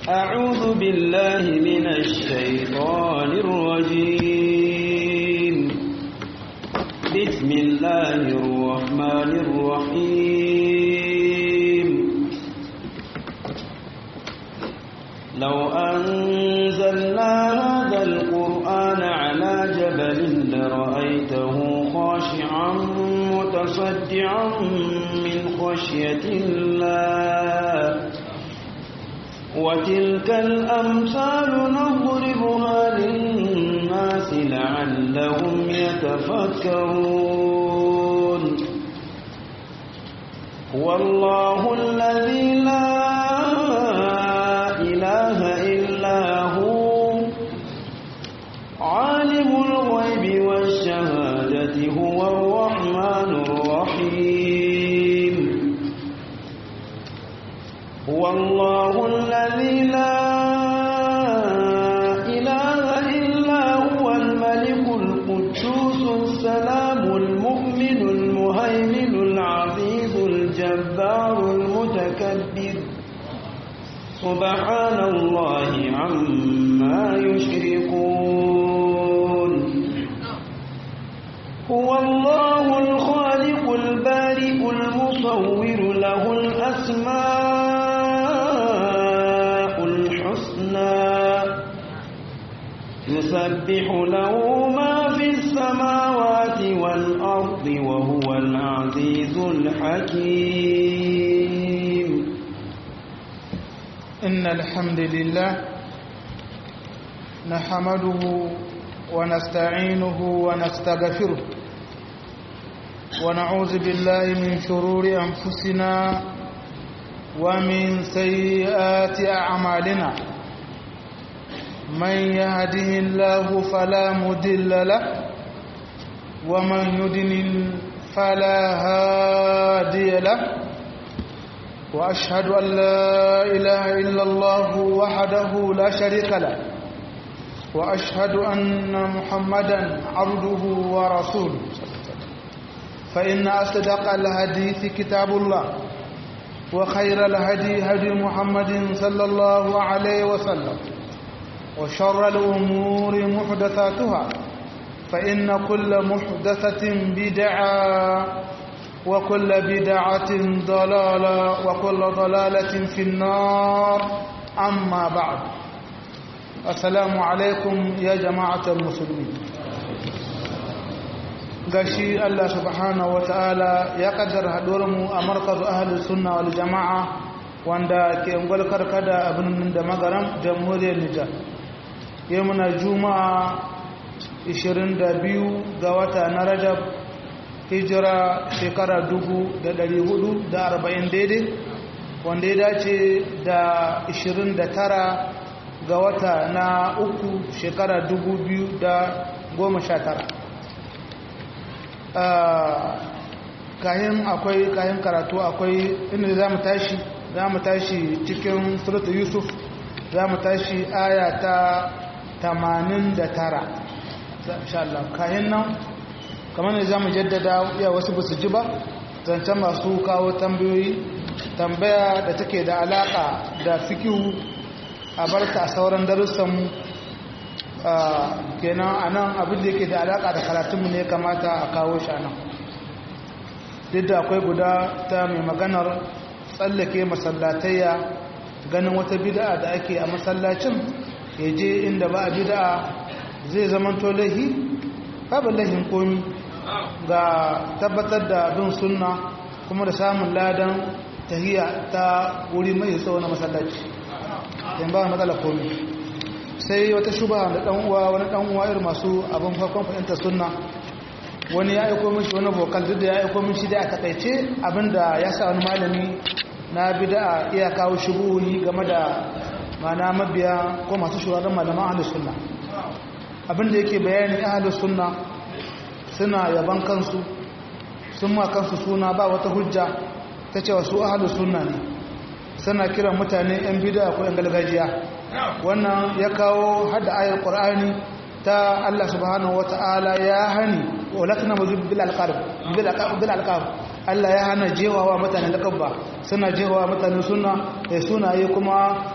أعوذ بالله من الشيطان الرجيم بسم الله الرحمن الرحيم لو أنزلنا هذا القرآن على جبل لرأيته خاشعا متصدعا من خشية الله وتلك الأمثال نضربها للناس لعلهم يتفكرون هو الله الذي لا إله إلا هو عالم الغيب والشهادة هو الرحمن الرحيم هو الله الذي لا إله إلا هو الملك القدوس السلام المؤمن المهيمن العزيز الجبار المتكبر سبحان الله عما يشركون هو الله الخالق البارئ المصور له الأسماء الحسنى يسبح له ما في السماوات والأرض وهو العزيز الحكيم إن الحمد لله نحمده ونستعينه ونستغفره ونعوذ بالله من شرور أنفسنا ومن سيئات أعمالنا من يهده الله فلا مدل له ومن يدلل فلا هادي له وأشهد أن لا إله إلا الله وحده لا شريك له وأشهد أن محمدا عبده ورسوله فإن أصدق الحديث كتاب الله وخير الهدي هدي محمد صلى الله عليه وسلم وشر الأمور محدثاتها فإن كل محدثة بدعة وكل بدعة ضلالة وكل ضلالة في النار أما بعد السلام عليكم يا جماعة المسلمين gashi Allah subhanahu wa ta'ala ya kaddara mu a markazu ahalin sunna wal jama'a wanda ke ungwal karkada abin da magaram jamhuriyar Nijar yau muna juma'a 22 ga wata na rajab hijira shekara 440 daidai wanda ya dace da 29 ga wata na uku shekara 2019 kayan akwai kayan karatu akwai inda za mu tashi za mu tashi cikin suratu yusuf za mu tashi aya ta 89 insha Allah kayan nan kamar ne za mu jaddada ya wasu ba su ji ba zancen masu kawo tambayoyi tambaya da take da alaka da fikihu a barka a sauran darussanmu kenan a nan abin da yake da alaka da karatunmu ne kamata a kawo shi a nan duk da akwai guda ta mai maganar tsallake masallatayya ganin wata bid'a da ake a masallacin ya je inda ba a bid'a zai zamanto lahi babu lahin komi ga tabbatar da bin sunna kuma da samun ladan tahiya ta wuri mai tsawo na masallaci yan ba matsala komi sai wata shuba da dan uwa wani dan uwa irin masu abin farkon fahimtar sunna wani ya aiko mishi wani vocal duk da ya aiko mishi da a takaice abinda ya sa wani malami na bid'a iya kawo shubuhi game da mana mabiya ko masu shugaban malaman ahlus sunna abinda yake bayani ahlus sunna suna yaban kansu sun ma kansu suna ba wata hujja ta cewa su ahlus sunna ne suna kiran mutane yan bid'a ko yan gargajiya wannan ya kawo hada ayar qur'ani ta Allah subhanahu wata'ala ya hani walakna muzib bil alqarb bil alqarb bil alqarb Allah ya hana jewawa mutane lakabba suna jewawa mutane suna da sunaye kuma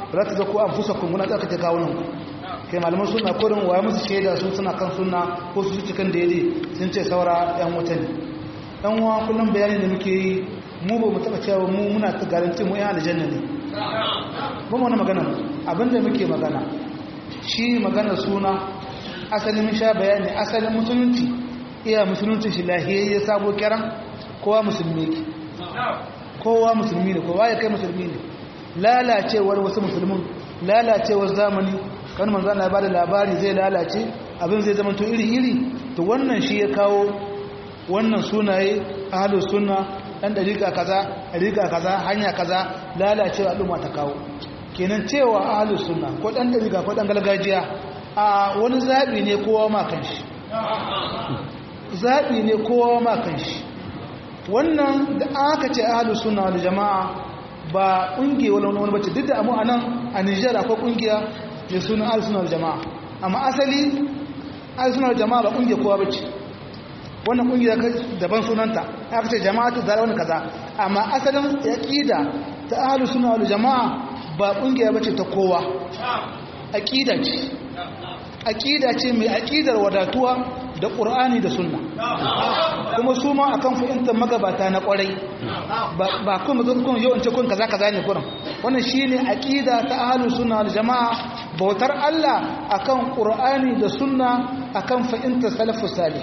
ba za ta zako an fusa kun kuna tsarkake kawunan kai malaman suna kurin waya musu shaida su suna kan suna ko su cikin daidai sun ce saura yan wuta ne dan uwa kullum bayani da muke yi mu ba mu taba cewa mu muna ta garanti mu yan aljanna ne ba mu wani magana abinda muke magana shi magana suna asalin mun sha bayani asalin musulunci iya musulunci shi lahiyayye sabo kiran kowa musulmi ke kowa musulmi ne kowa ya kai musulmi ne lalacewar wasu musulmin lalacewar zamani kan manzo Allah ya bada labari zai lalace abin zai zama to iri-iri to wannan shi ya kawo wannan sunaye ahlus sunna dan dariƙa kaza dariƙa kaza hanya kaza lalacewa al'umma ta kawo kenan cewa ahlus sunna ko dan dariƙa ko dan gargajiya a wani zabi ne kowa ma kanshi zabi ne kowa ma kanshi wannan da aka ce ahlus sunna wal jama'a ba kungiya wani wani bace duk da mu anan a Niger akwai kungiya da sunan ahlus sunna wal jama'a amma asali ahlus sunna wal jama'a ba kungiya kowa bace wannan kungiya daban sunanta aka ce jama'atu da wani kaza amma asalin aqida ta ahlus sunna wal jama'a ba kungiya bace ta kowa aqida ce aqida ce mai aqidar wadatuwa da qur'ani da sunna kuma su ma akan fahimtar magabata na kwarai ba kuma zan kun yau in ce kun kaza kaza ne kuran wannan shine aqida ta ahlus sunna wal jamaa bautar Allah akan qur'ani da sunna akan fahimtar salafus salih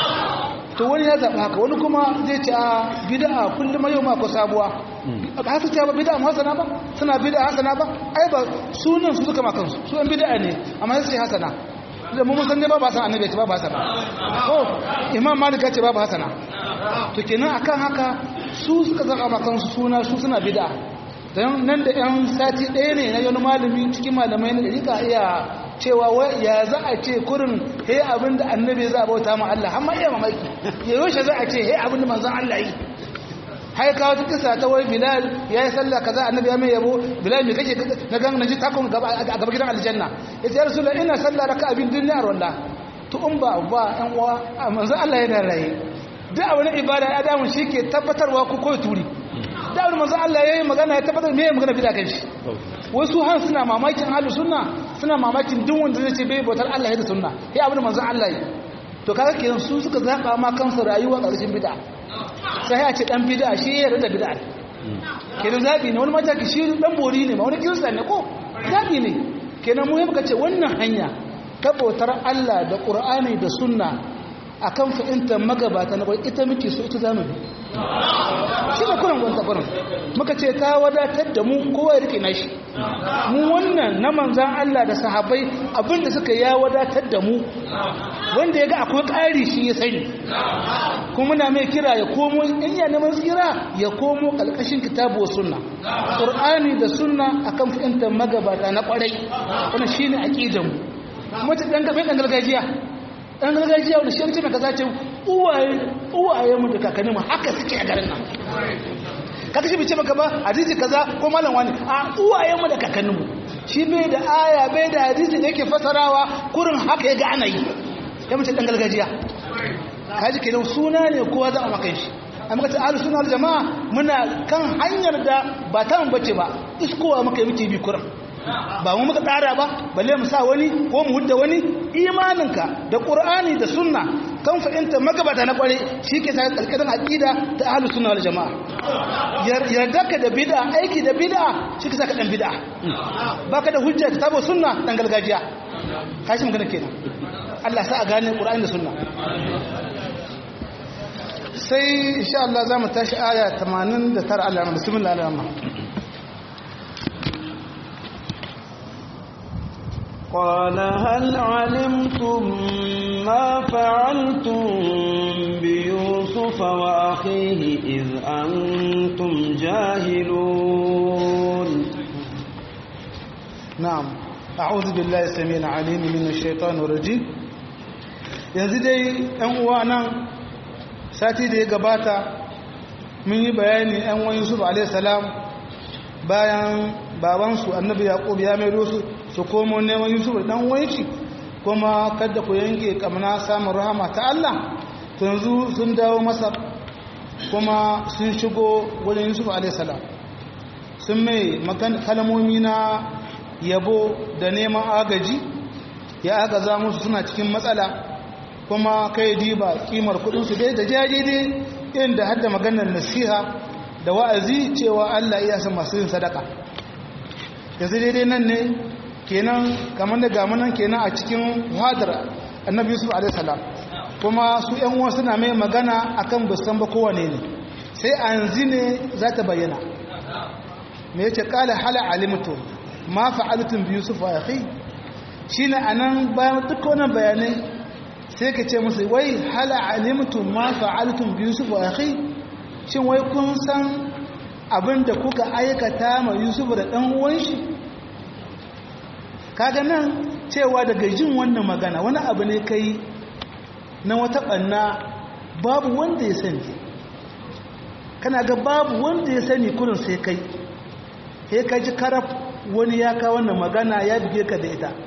to wani ya zaɓa haka wani kuma zai ce a bid'a kullum yau ma ko sabuwa ba haka ce ba bid'a hasana ba suna bid'a hasana ba ai ba sunan su suka makan su su an bid'a ne amma sai hasana da mu san ne ba ba san annabi ce ba ba hasana ko imam malik ya ce ba ba hasana to kenan akan haka su suka zaka makan su suna su suna bid'a dan nan da yan sati ɗaya ne na wani malami cikin malamai na dariƙa iya cewa ya za a ce kurin he abin da annabi za a bauta ma Allah amma iya mamaki ya yaushe za a ce he abin da manzon Allah yi hai kawo ta kisa ta wai bilal ya yi sallah kaza annabi ya mai yabo bilal me kake na gan naji takon gaba a gaba gidan aljanna ya ce rasulullah ina sallah raka abin duniyar wallah to in ba ba yan uwa manzon Allah yana raye duk abin ibada ya damu shi ke tabbatarwa ko koyi turi da abin manzon Allah ya yi magana ya tabbatar me magana bida kan shi wasu har suna mamakin ahlus sunna suna mamakin duk wanda zai ce bai bautar Allah ya da sunna sai abin manzon Allah yi to kaga kenan su suka zaba ma kansu rayuwa ƙarshen bid'a sai a ce dan bid'a shi ya yarda bid'a kenan zabi ne wani mataki shi dan bori ne ma wani kirista ne ko zabi ne kenan mu muka ce wannan hanya ta bautar Allah da Qur'ani da sunna akan fahimtar magabata na bai ita muke so ita zamu bi shi ne kuran gwanta kuran muka ce ta wadatar da mu kowa ya rike nashi mu wannan na manzan Allah da sahabbai abinda suka ya wadatar da mu wanda ya ga akwai ƙari shi ya sani kuma muna mai kira ya komo in ya neman tsira ya komo ƙalƙashin kitabu wa sunna ƙur'ani da sunna akan fahimtar magabata na ƙwarai wannan shine aqidan mu mutum dan gafe dan gargajiya dan gargajiya wanda shi mai kaza ce uwaye uwaye mu da kakanni mu haka suke a garin nan kaka shi bice maka ba hadisi kaza ko malam wani a uwaye mu da kakanni mu shi bai da aya bai da hadisi da yake fasarawa kurin haka ya ga ana yi ya mace dan gargajiya kaji kenan suna ne kowa za a maka shi amma kace ahlus sunna wal jamaa muna kan hanyar da ba ta mun bace ba iskowa muka yi muke bi kurin ba mu muka tsara ba balle mu sa wani ko mu hudda wani imaninka da qur'ani da sunna kan fahimta magabata na kware shike sa kalkadan aqida ta ahlus sunna wal jamaa yarda ka da bid'a aiki da bid'a shike sa ka dan bid'a baka da hujja ta tabo sunna dan gargajiya kashi magana kenan Allah sa a gane qur'ani da sunna sai insha Allah za mu tashi aya 89 Allah bismillah Allah قال هل علمتم ما فعلتم بيوسف وأخيه إذ أنتم جاهلون نعم أعوذ بالله السميع العليم من الشيطان الرجيم yanzu dai ‘yan uwa nan sati da ya gabata mun yi bayani ‘yan wani yusuf alaihissalam bayan babansu annabi yaƙub ya mai su su komo neman yusuf da ɗan wanci kuma kada ku yanke kamna samun rahama ta Allah yanzu sun dawo masar kuma sun shigo wajen yusuf alaihissalam sun mai kalmomi na yabo da neman agaji ya agaza musu suna cikin matsala kuma kai diba kimar kudinsu dai da jaje dai inda hadda maganar nasiha da wa'azi cewa Allah iya san masu yin sadaka yanzu daidai nan ne kenan kamar da gamanan kenan a cikin hadar annabi yusuf alaihissalam kuma su yan uwa suna mai magana akan busan ba kowane ne sai anzi ne za ta bayyana me yace kala hala alimtu ma fa'altum bi yusuf wa akhi shine anan bayan duk wannan bayanai sai ka ce musu wai hala alimtu ma fa'altum bi yusuf wa akhi shin wai kun san abinda kuka aikata ma yusuf da dan uwan shi kaga nan cewa daga jin wannan magana wani abu ne kai na wata ɓanna babu wanda ya sani kana ga babu wanda ya sani kurin sai kai sai ka ji karaf wani ya ka wannan magana ya buge ka da ita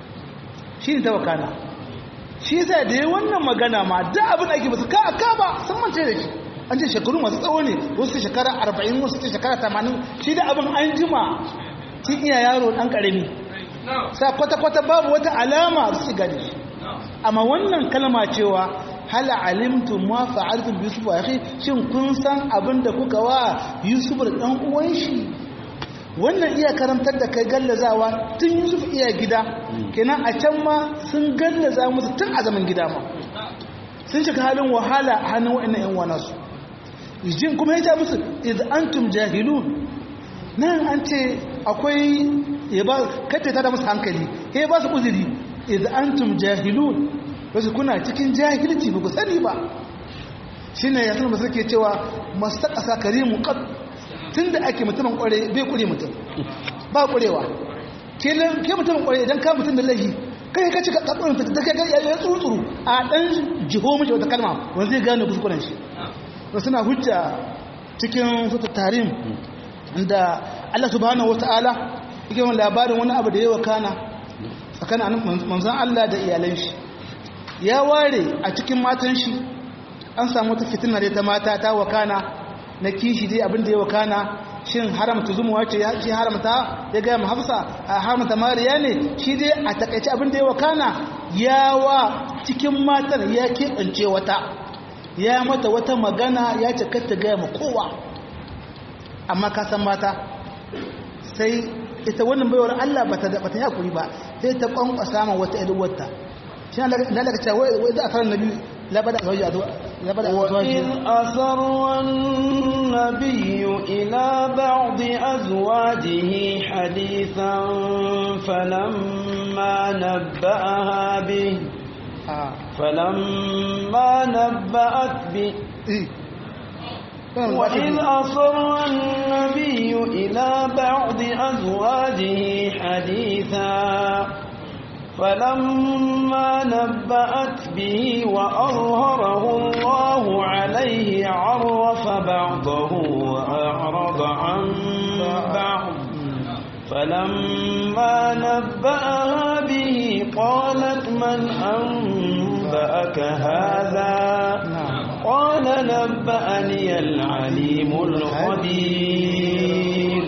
shi ne ta wakana shi sai da ya wannan magana ma da abin ake basu ka ka ba sun mance da shi an ce shekaru masu tsawo ne wasu shekara arba'in wasu shekara tamanin shi da abin an jima tun iya yaro ɗan ƙarami sa kwata-kwata babu wata alama su gani amma wannan kalma cewa hal alimtum ma fa'altum bi yusuf akhi shin kun san abinda kuka wa yusuf da dan uwan shi wannan iya karantar da kai gallazawa tun yusuf iya gida kenan a can ma sun gallaza musu tun a zaman gida ma sun shiga halin wahala a hannun wa'annan yan wana su jin kuma ya ce musu idh antum jahilun nan an ce akwai ya ba kace ta da musu hankali he ba su uzuri idh antum jahilun wasu kuna cikin jahilci ba ku sani ba shine ya sanar suke cewa mastaqasa karimu qad tunda ake mutumin kware bai kure mutum ba kurewa kelan ke mutumin kware idan ka mutum da lahi kai ka cika kakkurin ta kai ya tsutsuru a dan jiho miji wata kalma wanda zai gane kuskuren shi suna hujja cikin sutu tarim da Allah subhanahu wataala yake wani labarin wani abu da yawa kana tsakanin manzan Allah da iyalan shi ya ware a cikin matan shi an samu wata fitina da ta mata ta wakana na kishi dai abin da ya wakana shin haramta zumuwa ce ya ce haramta ya gaya mu hafsa a haramta mariya ne shi dai a takaice abin da ya wakana ya wa cikin matan ya keɓance wata ya mata wata magana ya ce kar ta gaya ma kowa amma ka san mata sai ita wannan baiwar Allah ba ta ba ta hakuri ba sai ta kwankwasa ma wata idan wata shi ne da daga cewa wai da akaran nabi la bada azwaji la bada azwaji وإذ أسر النبي إلى بعض أزواجه حديثا فلما نبأها به ah فلما نبأت به eh وإذ أصر النبي إلى بعض أزواجه حديثا فلما نبأت به وأظهره الله عليه عرف بعضه وأعرض عن بعض فلما نبأها به قالت من أنبأك هذا na'am قال نبأني العليم الخبير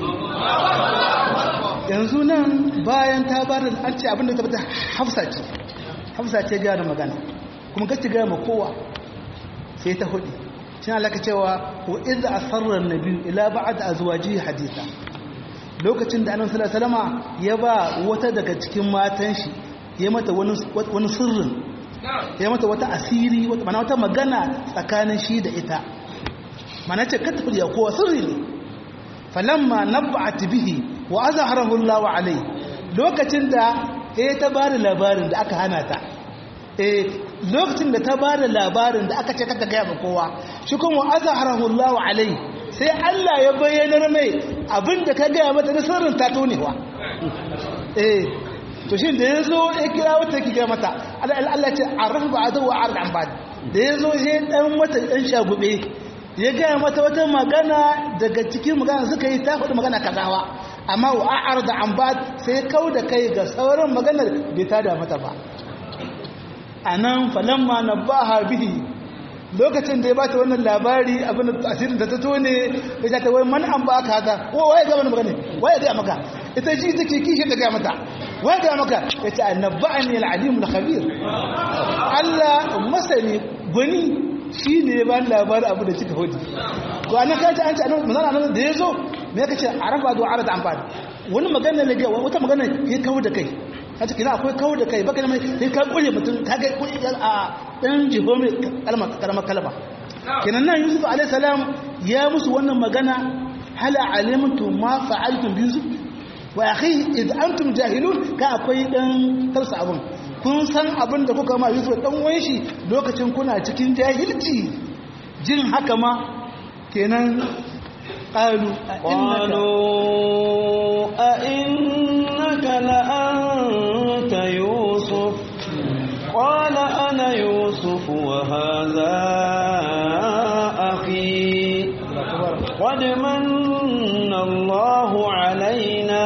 yanzu nan bayan ta ba da an ce abinda ta bata hafsa ce hafsa ce gaya da magana kuma gaci gaya ma kowa sai ta hudu shi na laka cewa wa iza a sarrar na biyu ila ba'ad a zuwa ji hadisa lokacin da annabi sallallahu alaihi wasallama ya ba wata daga cikin matan shi ya mata wani wani sirrin ya mata wata asiri wata mana wata magana tsakanin shi da ita mana ce ka tafi da kowa sirri ne falamma nabba'at bihi wa azharahu Allah alai lokacin da eh ta bada labarin da aka hana ta eh lokacin da ta bada labarin da aka ce kada ga ba kowa shi kuma wa azharahu Allah alai sai Allah ya bayyana mai abinda ka ga mata da sirrin ta tonewa eh to shin da yazo ya kira wata ki ga mata Allah ce arfa ba'da wa arda an ba'd da yazo sai dan wata dan shagube ya gaya mata wata magana daga cikin magana suka yi ta faɗi magana kazawa amma wa a'ar da an ba sai kau da kai ga sauran maganar bai ta da mata ba a nan falamma na ba ha bihi lokacin da ya bata wannan labari abin da asirin da ta tone ya ta wai man an ba ka haka ko waye ga wani magana waye ga maka ita ji take kishi ta gaya mata wai ga maka ya ce annaba'ani al'alimul khabir Allah masani gwani shi ne ba labarin abu da kika hudu to an ka ce an ce annabi manzon Allah da yazo me kace arafa do arada amfani wani magana ne ga wata magana ya kawo da kai kace kina akwai kawo da kai baka mai sai ka kure mutum ka ga kure a dan jibo mai kalma kalma kalma kenan nan Yusuf alaihi salam ya musu wannan magana hala alimtum ma fa'altum bi Yusuf wa akhi id antum jahilun ka akwai dan tarsa abun kun san abin da kuka ma Yusuf dan uwan shi lokacin kuna cikin jahilci jin haka ma kenan qalu قالوا أئنك لأنت يوسف قال أنا يوسف وهذا أخي قد من الله علينا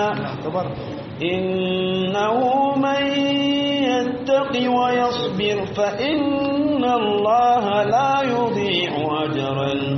إنه من يتق ويصبر فإن الله لا يضيع أجر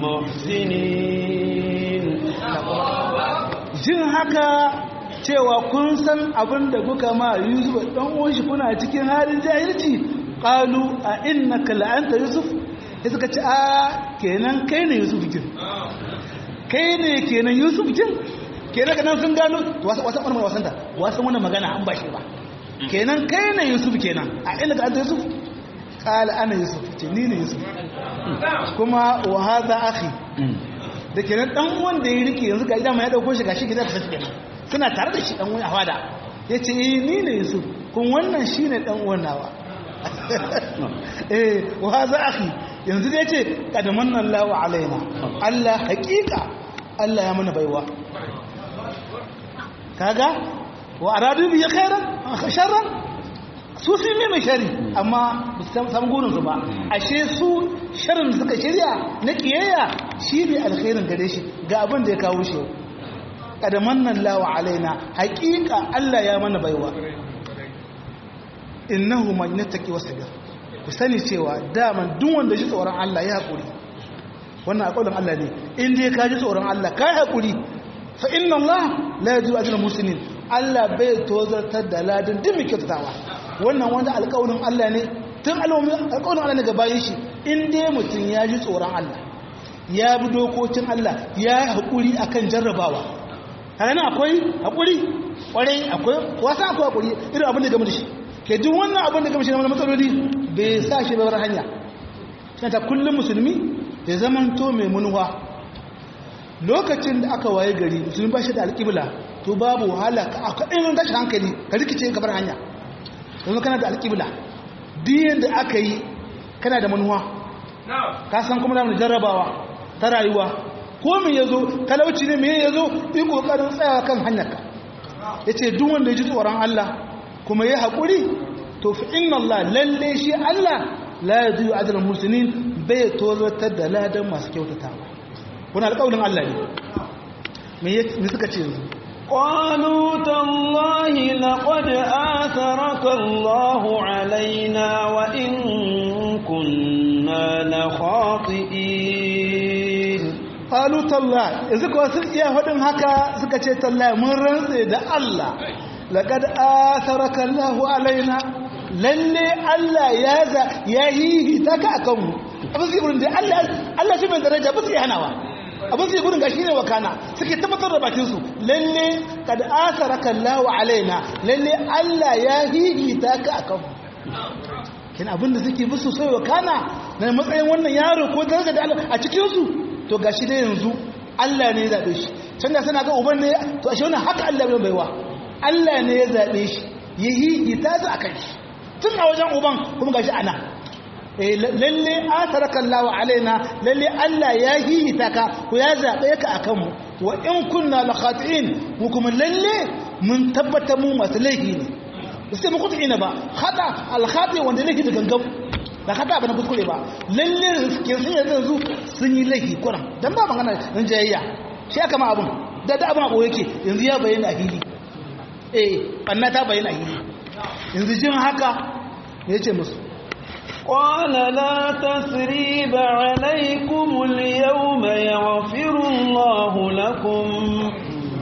المحسنين jin haka cewa kun san abin da kuka ma Yusuf dan uwan shi kuna cikin halin jahilci qalu a innaka la anta yusuf sai suka ce a kenan kai ne Yusuf kin kai ne kenan Yusuf kin kenan kanan sun gano wasu wasu wannan wasan ta wasu wannan magana an bashi ba kenan kai ne Yusuf kenan a innaka anta Yusuf qala ana Yusuf ce ni ne Yusuf kuma wa hadha akhi da kenan dan uwan da ya rike yanzu ga dama ya dauko shi gashi gida ta tafi kenan suna tare da shi dan uwan a fada yace eh ni ne Yusuf kun wannan shine dan uwan nawa eh wa hadha akhi yanzu da yace kad manna Allahu alaina Allah haqiqa Allah ya mana baiwa kaga wa aradu bi khairan sharran su sun yi mai shari amma ba su samu gurinsu ba ashe su sharin suka shirya na kiyayya shi ne alkhairin gare shi ga abin da ya kawo shi kadaman nan lawa alaina haƙiƙa Allah ya mana baiwa innahu man yattaqi wasbir ku sani cewa daman duk wanda shi tsoron Allah ya haƙuri wannan alƙawarin Allah ne in dai ka ji tsoron Allah ka haƙuri fa inna Allah la yajibu ajra muslimin Allah bai tozartar da ladin duk mai kyautatawa wannan wanda alƙawarin Allah ne tun alƙawarin Allah ne ga bayan shi in dai mutum ya ji tsoron Allah ya bi dokokin Allah ya haƙuri akan jarrabawa hana akwai haƙuri ƙwarai akwai wasa akwai haƙuri irin abin da gama da shi ke duk wannan abin da gama shi na matsaloli bai sa shi bar hanya shi ta kullum musulmi ya zamanto mai munuwa lokacin da aka waye gari musulmi ba shi da alƙibla to babu wahala ka ɗin tashi hankali ka rikice ka bar hanya yanzu kana da alƙibla diyan da aka yi kana da manuwa ka san kuma da jarrabawa ta rayuwa ko me ya zo talauci ne me ya zo yi ƙoƙarin tsayawa kan hanyarka ya ce duk wanda ya ji tsoron Allah kuma ya haƙuri to fi inna Allah lalle shi Allah la ya zuwa ajiyar musulmin bai tozartar da ladan masu kyautatawa wani alƙawarin Allah ne me suka ce yanzu قالوا تالله لقد آثرك الله علينا وإن كنا لخاطئين قالوا تالله إذا كنت يا هدن هكا سكتي تالله من رنسي دا الله لقد آثرك الله علينا lalle Allah ya za ya yi ta ka akan mu abin sai gurin da Allah Allah shi mai daraja ba sai hanawa abin sai gurin gashi ne wakana suke tabbatar da bakin su lalle kad asaraka Allah alaina lalle Allah ya hihita ka akan kin abin da suke musu sai wakana na matsayin wannan yaro ko daraja da Allah a cikin su to gashi dai yanzu Allah ne ya zabe shi can da sana ga uban ne to ashe wannan haka Allah bai baiwa Allah ne ya zabe shi ya hihita su akan shi tun a wajen uban kuma gashi ana lalle ataraka Allah alaina lalle Allah ya hihita ka ko ya zabe ka akan mu wa in kunna la khati'in mu kuma lalle mun tabbata mu masu laifi ne sai mu kutu'ina ba khata al khati wanda laifi da gangam da khata ba na kuskure ba lalle ke sun yanzu sun yi laifi kuran dan ba magana dan jayayya shi aka ma abun da da abun abu yake yanzu ya bayyana a fili eh banna ta bayyana a fili yanzu jin haka ya ce musu قال لا تثريب عليكم اليوم يغفر الله لكم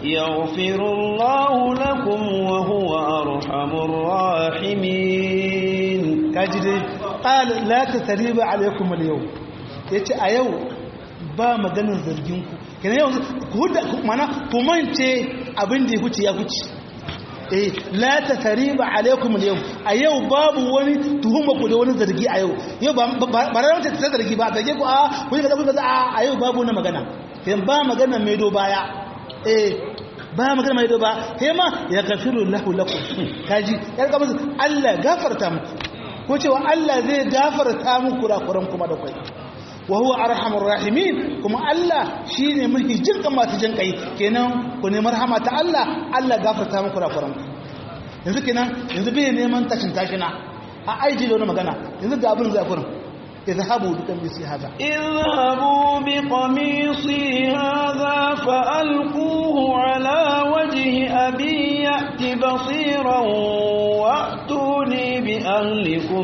يغفر الله لكم وهو أرحم الراحمين kaji dai qal la tasriba alaikum al-yawm yace a yau ba maganin zargin ku kenan yau ku huda mana ku mance abin da ya huce ya huce eh la tasriba alaikum al-yawm a yau babu wani tuhuma ku da wani zargi a yau yau ba ba ran ta zargi ba zargi ku a ku ga kaza a a yau babu wani magana kenan ba magana mai do baya eh ba magana mai do ba kai ma ya gafiru lahu lakum kaji ya ga musu Allah gafarta muku ko cewa Allah zai gafarta muku kurakuran kuma da kai wa huwa arhamur rahimin kuma Allah shine mulki jinkan masu jin kai kenan ku ne marhama ta Allah Allah gafarta muku kurakuran ku yanzu kenan yanzu bai neman tashin tashina a aiji da wani magana yanzu ga abin zakurin اذهبوا بقميصي هذا اذهبوا بقميصي هذا فألقوه على وجه أبي يأت بصيرا وأتوني بأهلكم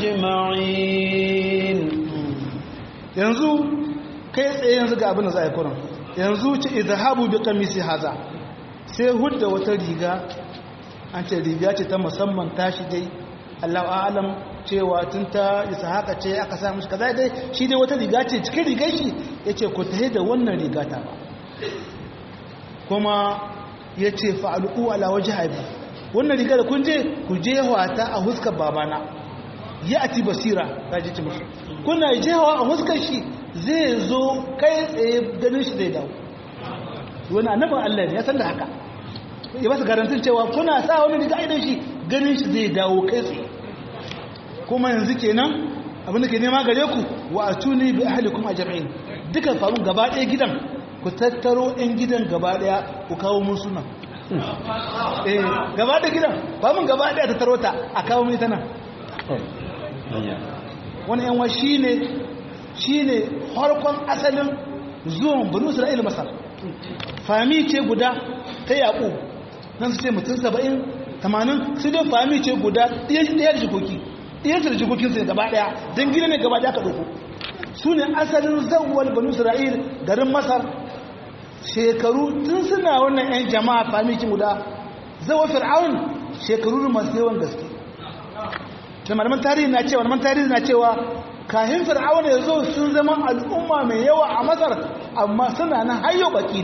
أجمعين yanzu kai tsaye yanzu ga abin da za a yi kuran yanzu ce izhabu bi qamisi haza sai hudda wata riga an ce riga ce ta musamman tashi dai Allahu a'lam cewa tun ta isa haka ce aka sa mushi kaza dai shi dai wata riga ce cikin rigar shi yace ku tahi da wannan riga ta ba kuma yace fa'alu ala wajhi abi wannan riga da kun je ku je wata a huskar babana ya ati basira kaji ci mushi kuna jewa a huskar shi zai zo kai tsaye ganin shi zai dawo wani annabin Allah ne ya san da haka ya ba su garantin cewa kuna sa wani riga idan shi ganin shi zai dawo kai tsaye kuma yanzu kenan abin da ke nema gare ku wa atuni bi ahlikum ajma'in dukan famun gaba ɗaya gidan ku tattaro ɗin gidan gaba ɗaya ku kawo mun sunan eh gaba ɗaya gidan famun gaba ɗaya tattaro ta a kawo mun ita nan wani yanwa shine shine harkon asalin zuwan banu isra'ila masar fami ce guda ta yaƙo nan su ce mutum saba'in tamanin su dai fami ce guda ɗiyar jikoki ɗiyar da jikokinsu ne gaba ɗaya don gina ne gaba ɗaya ka ɗauko su ne asalin zawwal banu isra'il garin masar shekaru tun suna wannan 'yan jama'a fami ce guda zawo fir'aun shekaru masu yawan gaske da malaman tarihi na cewa malaman tarihi na cewa kahin fir'aun ya zo sun zama al'umma mai yawa a masar amma suna nan hayo baki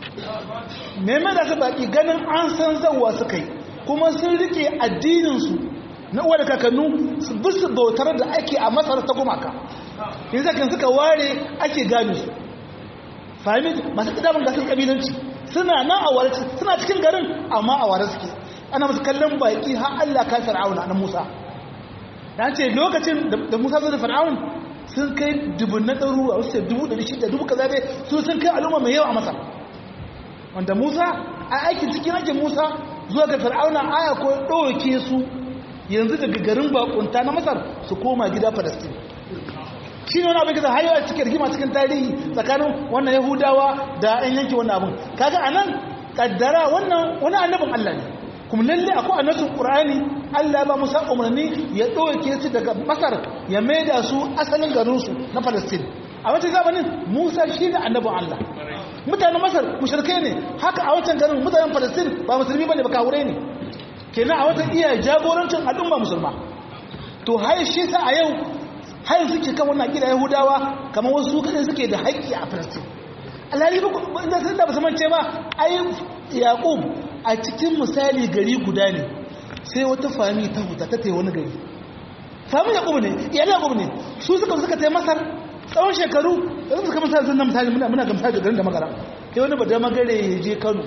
ne me da su baki ganin an san zawa suka yi kuma sun rike addininsu na uwa da kakannu su bisu bautar da ake a masar ta gumaka yanzu zakin suka ware ake gane su fahimit masu kidamin gasar kabilanci suna nan a ware suna cikin garin amma a ware suke ana masu kallon baki har allah ka fir'auna na musa ta ce lokacin da musa zai da fir'aun sun kai dubun na ɗaru a wasu dubu ɗari shida dubu kaza dai su sun kai al'umma mai yawa a masar wanda musa a aikin cikin aikin musa zuwa ga fir'auna aya ko ɗauke su yanzu daga garin bakunta na masar su koma gida palestine shi ne wani abin kasa har yawa cikin rigima cikin tarihi tsakanin wannan yahudawa da yan yanki wannan abin kaga a nan kaddara wannan wani annabin allah ne kuma lalle akwai annabin qur'ani allah ba musa umarni ya ɗauke su daga masar ya maida su asalin garinsu na palestine a wancan zamanin musa shi ne annabin allah mutanen masar mushrikai ne haka a wancan garin mutanen palestine ba musulmi bane ba kawure ne kenan a wata iya jagorancin al'umma musulma to har shi sa a yau har suke kan wannan gida yahudawa kamar wasu kadai suke da haƙƙi a palestine alhali ba da sun da ba mance ba ai yaqub a cikin misali gari guda ne sai wata fami ta huta ta tai wani gari fami yaqub ne iyalin yaqub ne su suka suka tai masar tsawon shekaru yanzu suka misali sun na misali muna ga misali garin da magara sai wani bada magare ya je kano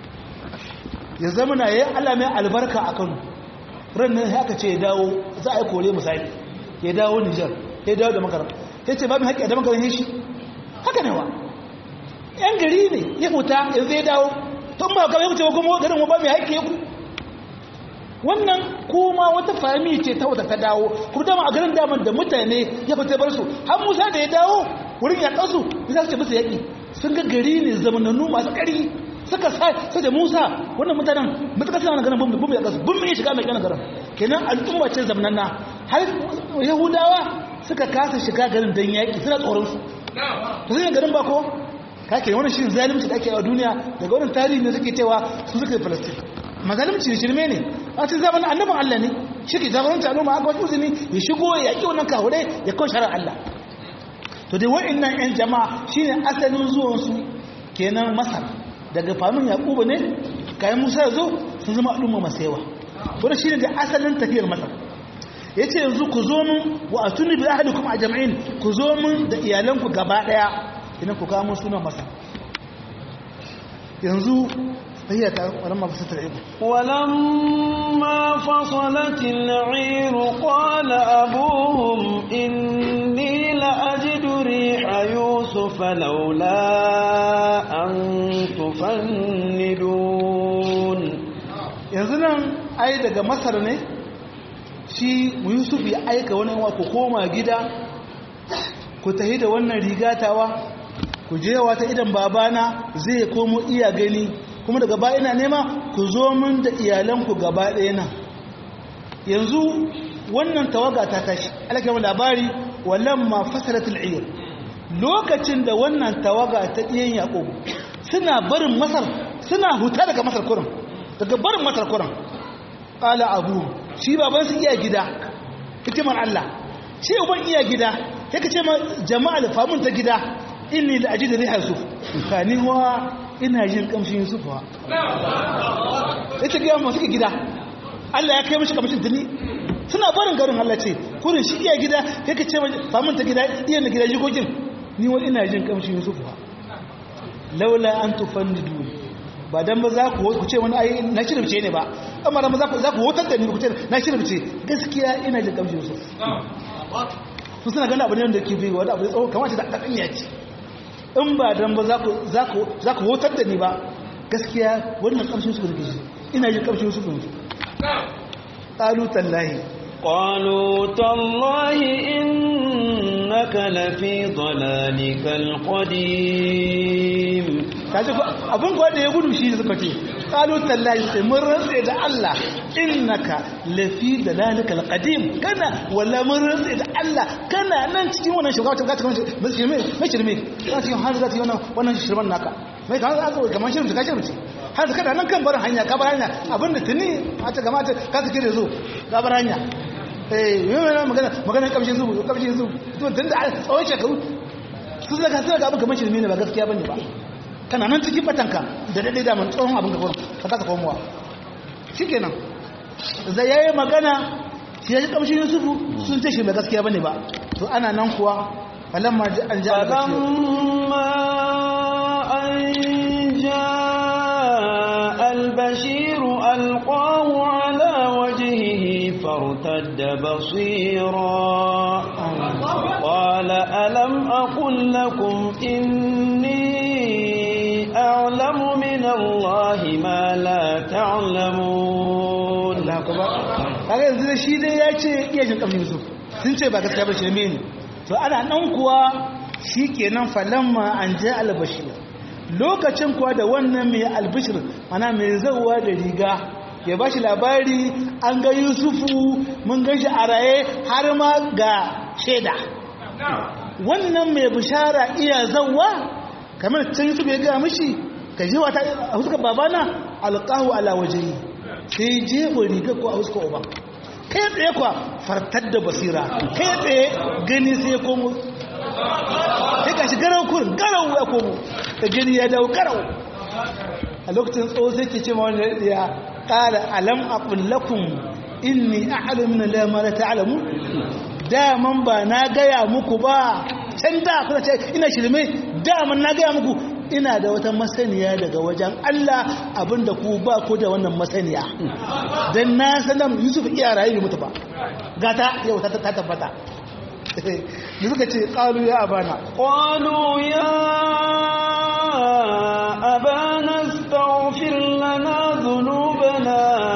ya zama na yayin Allah mai albarka a Kano ran nan haka ce ya dawo za a yi kore misali ya dawo Niger ya dawo da makaram ya ce babu haƙƙi a da makaram shi haka ne wa yan gari ne ya huta ya zai dawo tun ba kawai wuce kuma garin wa ba mai haƙƙi ya ku wannan kuma wata fami ce ta wata ta dawo kuma dama a garin daman da mutane ya fita bar su har musa da ya dawo wurin ya ɗansu ya za su ce musu yaƙi sun ga gari ne zamanannu masu ƙari suka sa sai da Musa wannan mutanen mutuka suna na ganin bumbi bumbi a kasu bumbi ya shiga mai kana garin kenan al'umma ce zamananna har yahudawa suka kasa shiga garin dan yaki suna tsoron su to sai garin ba ko kake wannan shi zalunci da ake a duniya daga wannan tarihi ne suke cewa su suka yi Palestine mazalunci ne shirme ne a cikin zamanin annabin Allah ne shi ke jagoranci al'umma aka wasu uzini ya shigo ya yaƙi wannan kahure ya kawo sharar Allah to dai wa'annan 'yan jama'a shine asalin zuwansu kenan masar daga famin yaƙubu ne kayan musa zo sun zama al'umma masu yawa wadda shine da asalin tafiyar masar ya ce yanzu ku zo min wa a tuni bi ahali kuma a jam'in ku zo min da iyalanku gaba ɗaya idan ku kamo sunan masar yanzu هي ولما فصلت العير ولما فصلت العير قال أبوهم إني لأجد ريح يوسف لولا أن تفندون yanzu nan ai daga masar ne shi yusuf ya aika wani wa ku koma gida ku tahi da wannan rigatawa ku je wata idan babana zai komo iya gani kuma daga baya ina nema ku zo min da iyalanku gaba ɗaya nan yanzu wannan tawaga ta tashi alakama labari wallan ma fasalatul iyar lokacin da wannan tawaga ta ɗiyan yaƙo suna barin masar suna huta daga masar kurin daga barin masar kurin ƙala abu shi baban su iya gida hikimar Allah shi uban iya gida yake ce ma jama'a da famun ta gida inni da aji da riha su kaniwa ina jin kamshin Yusuf wa ita ga mu suke gida Allah ya kai mishi kamshin tuni suna barin garin Allah ce kurin shi iya gida yake ce ba mun ta gida iya na gida jikokin ni wani ina jin kamshin Yusuf wa laula an tufannidu ba dan ba za ku ku ce wani ai na shirbice ne ba amma dan ba za ku za ku hotar da ni ku ce na shirbice gaskiya ina jin kamshin Yusuf su suna ganin abu ne wanda ke bai wani abu tsawo kamar ta da ya ce in ba dan ba za ku hotar da ni ba gaskiya wannan ƙarshen su da ina jin ƙarshen su da ƙalu tallahi ƙalu tallahi innaka lafi dalalikal qadim kaji abin kuwa da ya gudu shi suka ce ƙalu tallahi sai mun rantse da Allah innaka lafi dalalikal qadim kana walla mun rantse da Allah kana nan cikin wannan shugaba ta cikin wannan shirme mai shirme kana cikin har zati wannan wannan shirman naka mai kan za ka kamar shirme ka shirme har da kada nan kan barin hanya ka bar hanya abinda tuni a ta gama ta ka sake da zo ka bar hanya eh yi mana magana magana kamshin zubu kamshin zubu to tun da tsawon shekaru su zaka sai ga abin kamar shirme ne ba gaskiya bane ba kana nan cikin batanka da daidai da mun tsohon abin ka gurin ka kasa komowa shikenan da yayi magana shi yaji kamshin yusufu sun ce shi mai gaskiya bane ba to ana nan kuwa falamma an ja an ja البشير ألقاه على وجهه فارتد بصيرا قال ألم أقل لكم إني أعلم من الله ما لا تعلمون kaga yanzu da shi dai ya ce iya jin kamshin Yusuf sun ce ba gaskiya ba shirme ne to ana nan kuwa shikenan falamma an ja albashir lokacin kuwa da wannan mai albishir mana mai zauwa da riga ya ba shi labari an ga yusufu mun gan shi a raye har ma ga shaida wannan mai bishara iya zauwa kamar can yusuf ya gaya mishi ka je wata a huskar babana alƙahu ala waje sai jefa riga ko a huskar uba kai tsaye kuwa fartar da basira kai tsaye gani sai komo sai ka shi garau kurin garau ya komo da gani ya dawo garau a lokacin tsawo sai ke ce ma wani ya ƙara alam a ƙullakun inni a alamun lama da ta alamu daman ba na gaya muku ba can da kuna ce ina shirme daman na gaya muku ina da wata masaniya daga wajen Allah abinda ku ba ku da wannan masaniya don na sanar yusuf iya rayu mutu ba gata yau ta tabbata da suka ce ƙalu ya abana ƙalu ya abana staghfir lana dhunubana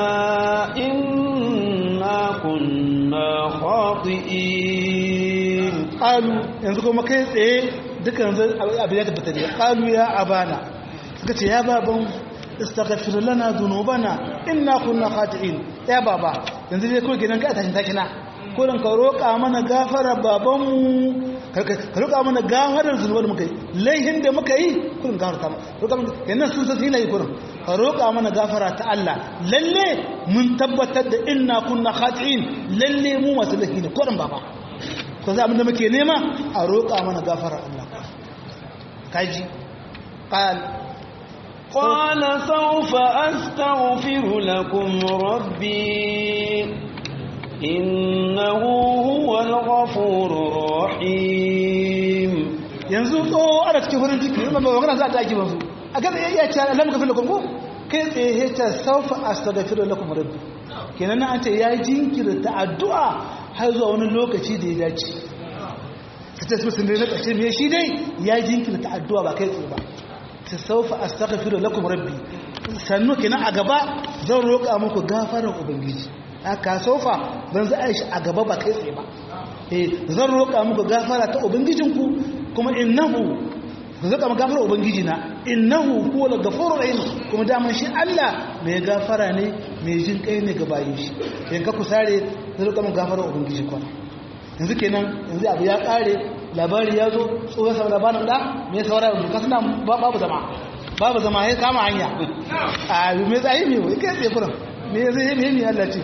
inna kunna khati'in ƙalu yanzu kuma kai tsaye dukkan abin ya tabbata ne ƙalu ya abana suka ce ya baban istaghfir lana dhunubana inna kunna khati'in ya baba yanzu dai kawai gidan ka tashin tashina kurin ka roƙa mana gafara babanmu ka roƙa mana gafarar zunubar da muka yi laihin da muka yi kurin gafarta mu roƙa mana yannan sun san yi kurin ka roƙa mana gafara ta Allah lalle mun tabbatar da inna kunna khati'in lalle mu masu laifi ne kurin baba ko za abin da muke nema a roƙa mana gafara Allah kaji qal قال سوف أستغفر لكم ربي إنه هو الغفور الرحيم yanzu tsoho ana cikin farin ciki ba magana za ta ake masu a kan iya ce alam ka fi lakum ko kai tsaye ta saufa astaghfiru lakum rabbi kenan an ce ya jinkirta addu'a har zuwa wani lokaci da ya dace ka ce sun dai na ƙarshe me shi dai ya jinkirta addu'a ba kai tsaye ba ta saufa astaghfiru lakum rabbi sannu kenan a gaba zan roƙa muku gafarar ubangiji aka sofa don za a yi shi a gaba ba kai tsaye ba eh zan roƙa muku gafara ta ubangijinku kuma innahu zan roƙa muku gafara ubangiji na innahu huwa al-ghafurur rahim kuma daman shi Allah mai gafara ne mai jin kai ne ga bayin shi in ka kusare zan roƙa muku gafara ubangiji ko yanzu kenan yanzu abu ya kare labari ya zo tsohon sa labarin da me saura yanzu kasu na babu zama babu zama ya kama hanya a me tsayi me wai kai tsaye kuran me zai me me Allah ce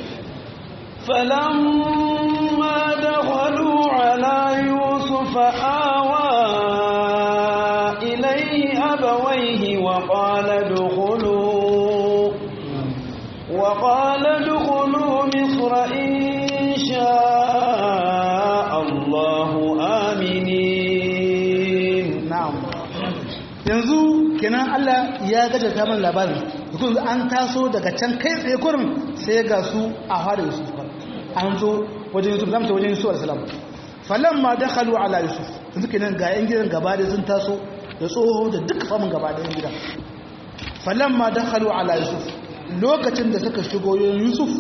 فلما دخلوا على يوسف آوى إليه أبويه وقال ادخلوا وقال ادخلوا مصر إن شاء الله آمنين na'am yanzu kenan Allah ya gaja kamar labarin dukkan an taso daga can kai tsaye kurin sai ga su a fara Yusuf an zo wajen Yusuf zamu ce wajen Yusuf alaihi salam falamma dakhalu ala Yusuf yanzu kenan ga yan gidan gaba da sun taso da tsoho da duk famin gaba da yan gidan falamma dakhalu ala Yusuf lokacin da suka shigo yin Yusuf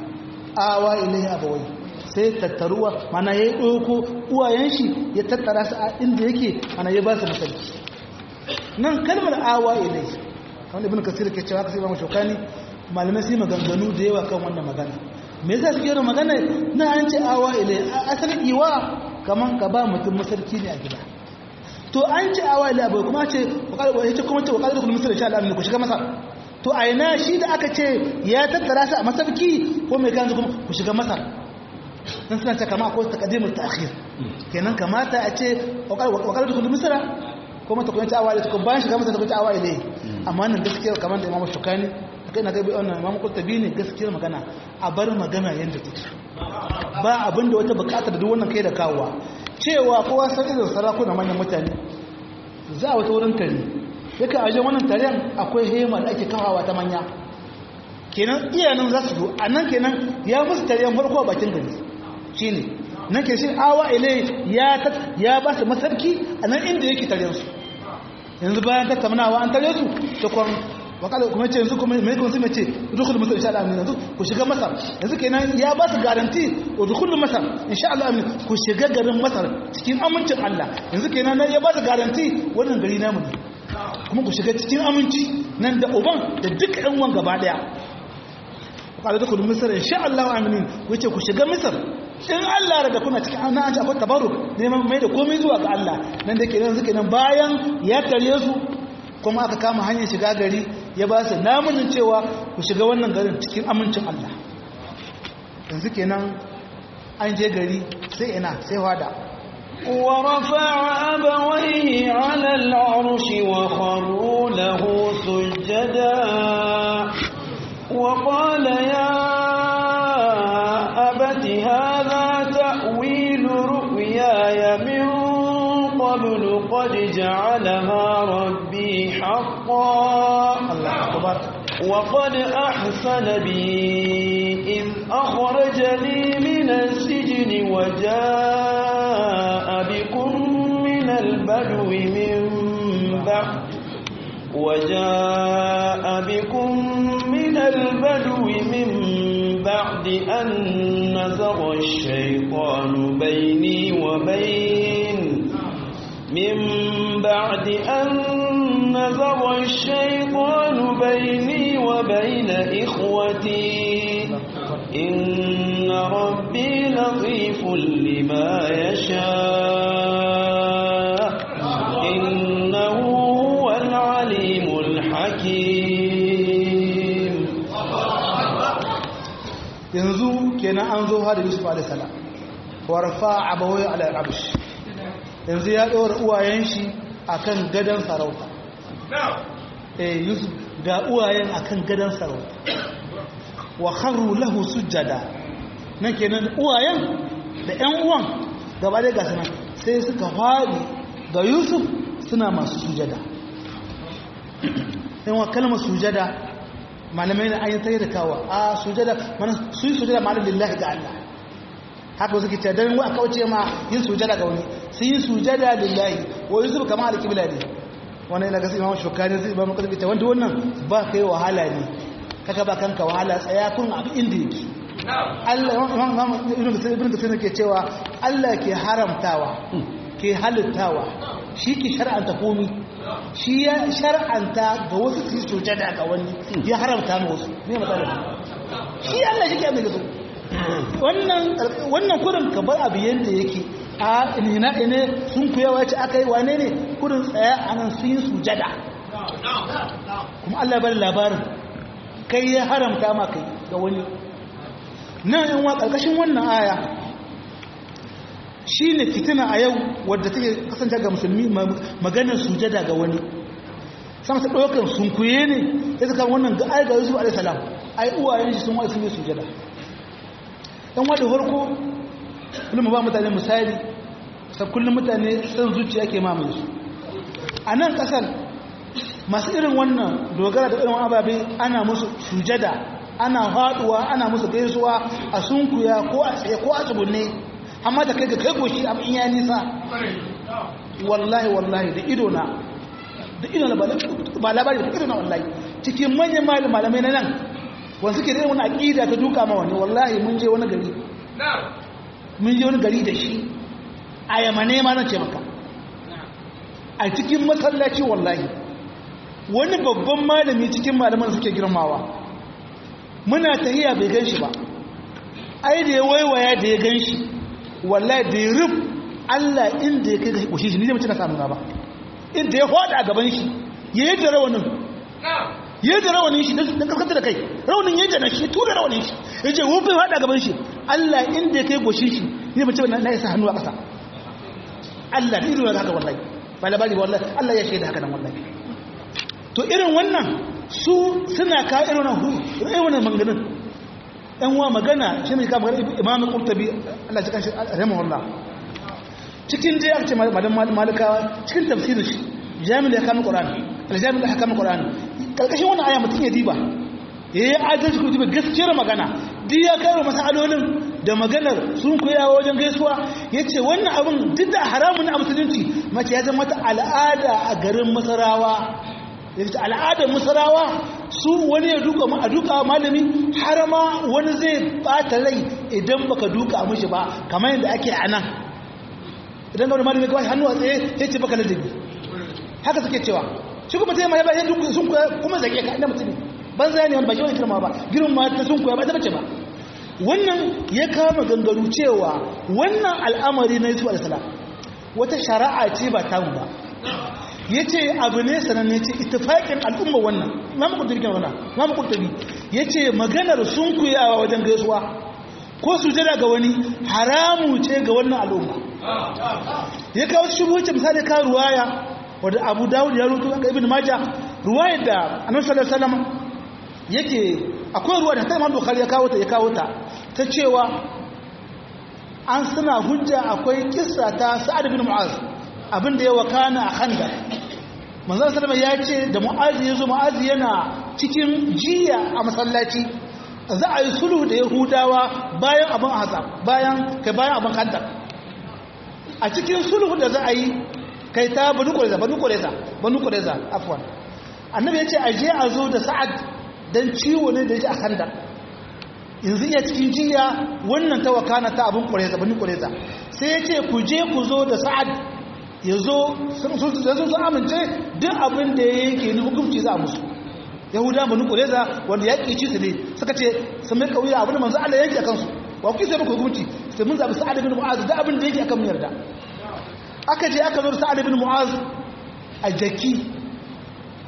awa ilaihi abawai sai tattaruwa mana ya yi ɗauko uwayen shi ya tattara su a inda yake mana ya ba su masarki nan kalmar awa ilai wanda ibn kasir ke cewa kasir mamu shokani malamai sai maganganu da yawa kan wannan magana me yasa suke yin magana na an ce awa ilai asalin iwa kaman ka ba mutum masarki ne a gida to an ce awa ilai abai kuma ce ya ce kuma ce wakadar kullum misali sha Allah ku shiga masar to a ina shi da aka ce ya tattara su a masarki ko mai kan kuma ku shiga masar dan suna ce kama akwai takadimul ta'khir kenan kamata a ce wakar da kullum misra ko mata kuma ta awaye ta bayan shiga mata ta awaye ne amma nan gaskiya kamar da imamu shukani kai na ga wannan imamu qurtubi ne gaskiyar magana a bar magana yanda take ba abinda wata bukatar da duk wannan kai da kawowa cewa kowa san irin sarakuna manyan mutane za a wata wurin kare yake aje wannan taren akwai hema da ake kawawa ta manya kenan iyanan za su zo a nan kenan ya musu taren farko a bakin gari shi ne nan ke shi awa ile ya ba su masarki a nan inda yake tare su yanzu bayan tattaunawa an tare su ta kwan wakala kuma ce yanzu kuma mai kuma su mace dukkan masar insha Allah yanzu ku shiga masar yanzu kenan ya ba su garanti wa dukkan masar insha Allah ku shiga garin masar cikin amincin Allah yanzu kenan ya ba su garanti wannan gari namu ne kuma ku shiga cikin aminci nan da uban da duk ɗan wan gaba daya kada da kudu misar insha Allah aminin wace ku shiga misar in Allah daga kuna cikin an an akwai tabarruk neman mai da komai zuwa ga Allah nan da ke nan suke nan bayan ya tare su kuma aka kama hanyar shiga gari ya ba su namunin cewa ku shiga wannan garin cikin amincin Allah yanzu kenan an je gari sai ina sai wada ورفع أبويه على العرش وخروا له سجدا وقال يا أبت هذا تأويل رؤياي من قبل قد جعلها ربي حقا الله أكبر وقد أحسن بي إذ أخرجني من السجن وجاء بكم من البدو من بعد وجاء بكم من البدو من بعد أن نزغ الشيطان بيني وبين من بعد أن نزغ الشيطان بيني وبين إخوتي إن ربي لطيف لما يشاء yanzu kenan an zo har yusuf alaihissalam warfa abawai al'abish yanzu ya ɗora uwayen shi akan gadon sarauta eh yusuf ga uwayen akan gadon sarauta wa kharru lahu sujjada nan kenan uwayen da ƴan uwan gaba da gasu nan sai suka faɗi ga yusuf suna masu sujada yan wa kalmar sujada malamai na ayin tsaye da kawo a sujada mana su yi sujada ma'ana lillahi ga Allah haka wasu kita don wa kauce ma yin sujada ga wani su yi sujada lillahi wa yusuf kama alƙibla ne wani ina gasi imamu shukani zai ba makasar ita wanda wannan ba ka yi wahala ne kaka ba kanka wahala tsaya kun abu inda yake Allah ibn kasir ke cewa Allah ke haramtawa ke halittawa shi ke shar'anta komi shi ya shar'anta ga wasu su yi sujada ga wani ya haramta ma wasu ne matsalar shi Allah shi ke abin da su wannan kudin ka bar abu yadda yake a ina ine sun kuya wace aka yi wane ne kudin tsaya a nan sun yi sujada kuma Allah bari labarin kai ya haramta ma kai ga wani nan yan wa ƙarƙashin wannan aya shi ne fitina a yau wadda take kasance ga musulmi maganar sujada ga wani sama ta ɗaukar sunkuye ne ya zaka wannan ga ai ga yusuf alaihissalam ai uwayen shi sun wasu ne sujada dan wadda farko kullum ba mutane misali sai kullum mutane san zuciya ke mamaye su a nan kasar masu irin wannan dogara da irin ababe ana musu sujada ana haɗuwa ana musu gaisuwa a sunkuya ko a tsaye ko a tsugunne amma da kai ga kai goshi abin ya nisa wallahi wallahi da ido na da ido na ba labari da ido na wallahi cikin manyan malamai na nan wanda suke da wani aƙida ta duka ma wani wallahi mun je wani gari mun je wani gari da shi a yamane ma nan ce maka a cikin masallaci wallahi wani babban malami cikin malaman suke girmawa muna tahiya bai gan shi ba ai da ya waiwaya da ya gan shi wallahi da ya rub Allah inda ya kai ga kushe shi ni zai mace na samu ba inda ya hada a gaban shi ya yi da rawanin ya yi da rawanin shi don kaskanta da kai rawanin ya jana shi tura rawanin shi ya ce wufin hada a gaban shi Allah inda ya kai kushe shi ni zai mace na isa hannu a ƙasa Allah da irin haka wallahi ba labari wallahi Allah ya shaida haka nan wallahi to irin wannan su suna ka irin wannan manganin yan wa magana shi ne kama imamu kurtabi Allah cikin shi rahimahullah cikin dai aka ce madan malikawa cikin tafsirin shi jami'in ya kama qur'ani aljami'in ya kama qur'ani karkashin wannan aya mutum ya diba yayi adalci ko diba gaskiyar magana duk ya karo masalolin da maganar sun koyawa wajen gaisuwa yace wannan abin duk da haramun a musulunci mace ya zama ta al'ada a garin masarawa yace al'adar masarawa su wani ya duka a duka malami har ma wani zai bata rai idan baka duka mishi ba kamar yadda ake a nan idan ga wani malami kawai hannu a tsaye ya ce baka ladabi haka suke cewa shi kuma sai mai bayan duk sun koya kuma zage ka inda mutum ban zai ne wani ba shi wani kirma ba girin ma ta sun koya ba ta bace ba wannan ya kama gangaru cewa wannan al'amari na yusuf alaihi wata shari'a ce ba tamu ba ya ce abu ne sananne ce itifaƙin al'umma wannan mamu kurtabi kan wannan mamu kurtabi ya ce maganar sun kuyawa wajen gaisuwa ko su jira ga wani haramu ce ga wannan al'umma ya kawo shi wuce misali ka ruwaya wadda abu dawud ya rutu ga ibn majah ruwayar da annabi sallallahu alaihi wasallam yake akwai ruwa da ta imam bukhari ya kawo ta ya kawo ta ta cewa an suna hujja akwai kissa ta sa'ad bin mu'az abin da ya wakana a handa manzan salama ya ce da mu'azi ya zo mu'azi yana cikin jiya a masallaci za a yi sulhu da yahudawa bayan abin haza bayan kai bayan abin handa a cikin sulhu da za a yi kai ta banu kureza banu kureza banu kureza afwan annabi ya ce a je a zo da sa'ad dan ciwo ne da ya ji a handa yanzu iya cikin jiya wannan ta wakana ta abin kureza banu kureza sai ya ce ku je ku zo da sa'ad ya zo sun amince duk abin da ya yake ni hukunci za a musu yahuda banu kureza wanda ya ƙici su ne suka ce sun mai ƙauya abin da manzo Allah yake a kansu wa kuke sai muku hukunci sai mun zabi sa'ad bin mu'az da abin da yake akan mu yarda aka je aka zo da sa'ad bin mu'az a jaki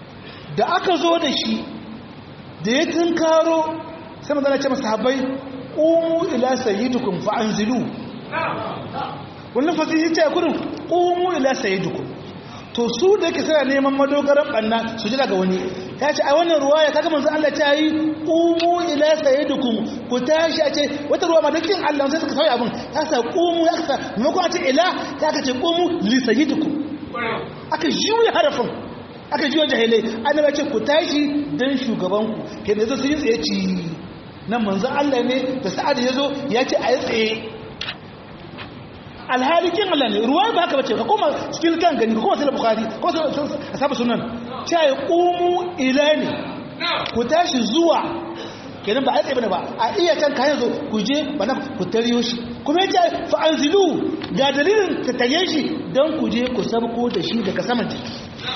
da aka zo da shi da ya tunkaro sai manzo Allah ya ce masa sahabbai qumu ila sayyidikum fa anzilu wannan fasiri ce kurin qumu ila sayyidikum to su da yake suna neman madogaran banna su ji daga wani ya ce a wannan ruwa ya kaga manzo Allah ta yi qumu ila sayyidikum ku tashi a ce wata ruwa ma dakin Allah sai suka sauya abin ta sa qumu ya sa maimakon a ce ila ta ka ce qumu li sayyidikum aka juya harafin aka juya jahilai annabi ce ku tashi dan shugabanku ke da sun yi tsaye ci nan manzo Allah ne da sa'ad ya zo ya ce a yi tsaye alhalikin Allah ne ruwa ba haka bace ka koma cikin kan gani ka koma sai bukhari ko sai asabu sunan sai qumu ila ne ku tashi zuwa kenan ba a tsaye bane ba a iya can kayan zo ku je bana ku tariyo shi kuma yace fa anzilu ga dalilin ta taye shi dan ku je ku sabko da shi daga saman jiki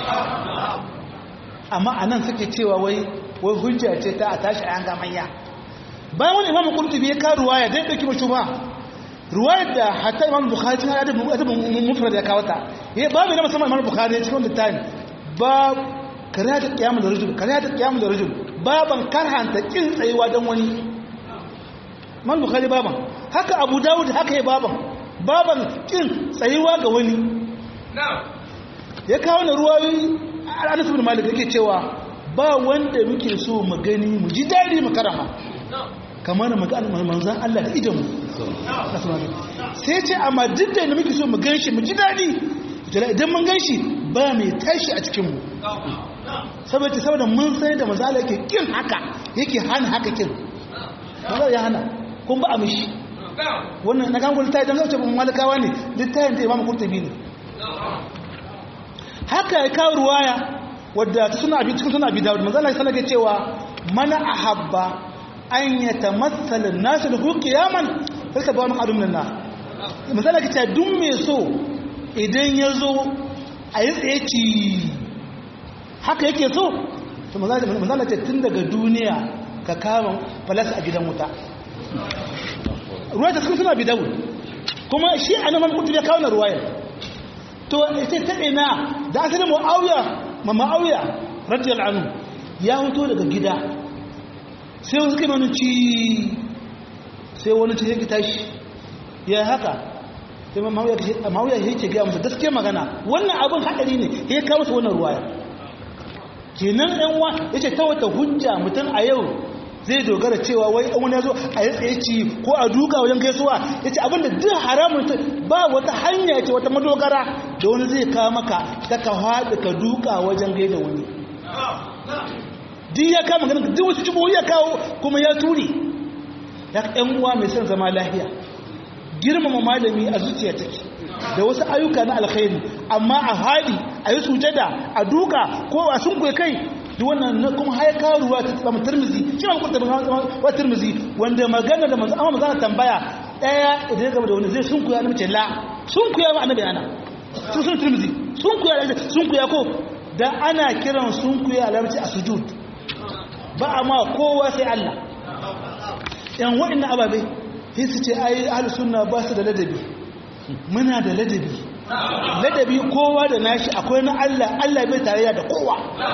amma anan suke cewa wai wai hujja ce ta a tashi a yanga manya bayan wani imamu qurtubi ya ka ruwaya dai dauki mashi ba ruwayar da hatta imam bukhari cikin adabin adabin mufrad ya kawo ta ya babu na musamman imam bukhari ya cikin littafin ba karata qiyamul rajul karata qiyamul rajul baban karhanta kin tsayuwa dan wani imam bukhari baban haka abu dawud haka ya baban baban kin tsayuwa ga wani ya kawo na ruwayoyi anas ibn malik yake cewa ba wanda muke so mu gani mu ji dadi mu karama kamar manzan Allah da idanmu sai ce amma duk da muke so mu ganshi mu ji daɗi idan mun ganshi ba mai tashi a cikinmu saboda saboda mun sai da manzan Allah yake kin haka yake hana haka kin manzan ya hana kun ba a mishi wannan na gangon littafi don zauce bin malakawa ne littafin da imamu kurtubi ne haka ya kawo ruwaya wadda suna abi cikin suna abi dawud manzan Allah ya sanar cewa mana ahabba an ya tamattalin nasu da ku kiyaman sarka ba wani adumin na misali ka ce duk mai so idan ya zo a yi tsaye ci haka yake so to misali ce tun daga duniya ka kama falasa a gidan wuta ruwa ta suna bi dawo kuma shi a nan kutu ya kawo na ruwayar to ita ta ina da asalin ma'auya ma ma'auya radiyal anu ya hoto daga gida sai wasu kai manu ci sai wani ci sai tashi ya haka sai mawuya ya ce gaya musu gaske magana wannan abin haɗari ne ya kawo su wannan ruwaya kenan yan wa ya ce ta wata hujja mutum a yau zai dogara cewa wai an wani ya zo a yi tsaye ci ko a duka wajen gaisuwa ya ce abinda duk haramun ba wata hanya ce wata madogara da wani zai kawo maka ta ka haɗu ka duka wajen gaida wani duk ya kama ganin duk wasu cibo ya kawo kuma ya ture ya ɗan uwa mai son zama lahiya girmama malami a zuciya take da wasu ayyuka na alkhairi amma a hali a yi sujada a duka ko a sun kai duk wannan na kuma haya karuwa ta tsama turmizi shi ma kuta wa turmizi wanda magana da manzo amma magana tambaya daya idan ya gaba da wani zai sun kuya na mace la sun kuya ma annabi ana sun sun turmizi sun kuya sun kuya ko da ana kiran sun kuya a larabci a sujud ba a ma kowa sai Allah yan waɗannan ababe sai su ce ai ahlus sunna ba su da ladabi muna da ladabi ladabi kowa da nashi akwai na Allah Allah bai tarayya da kowa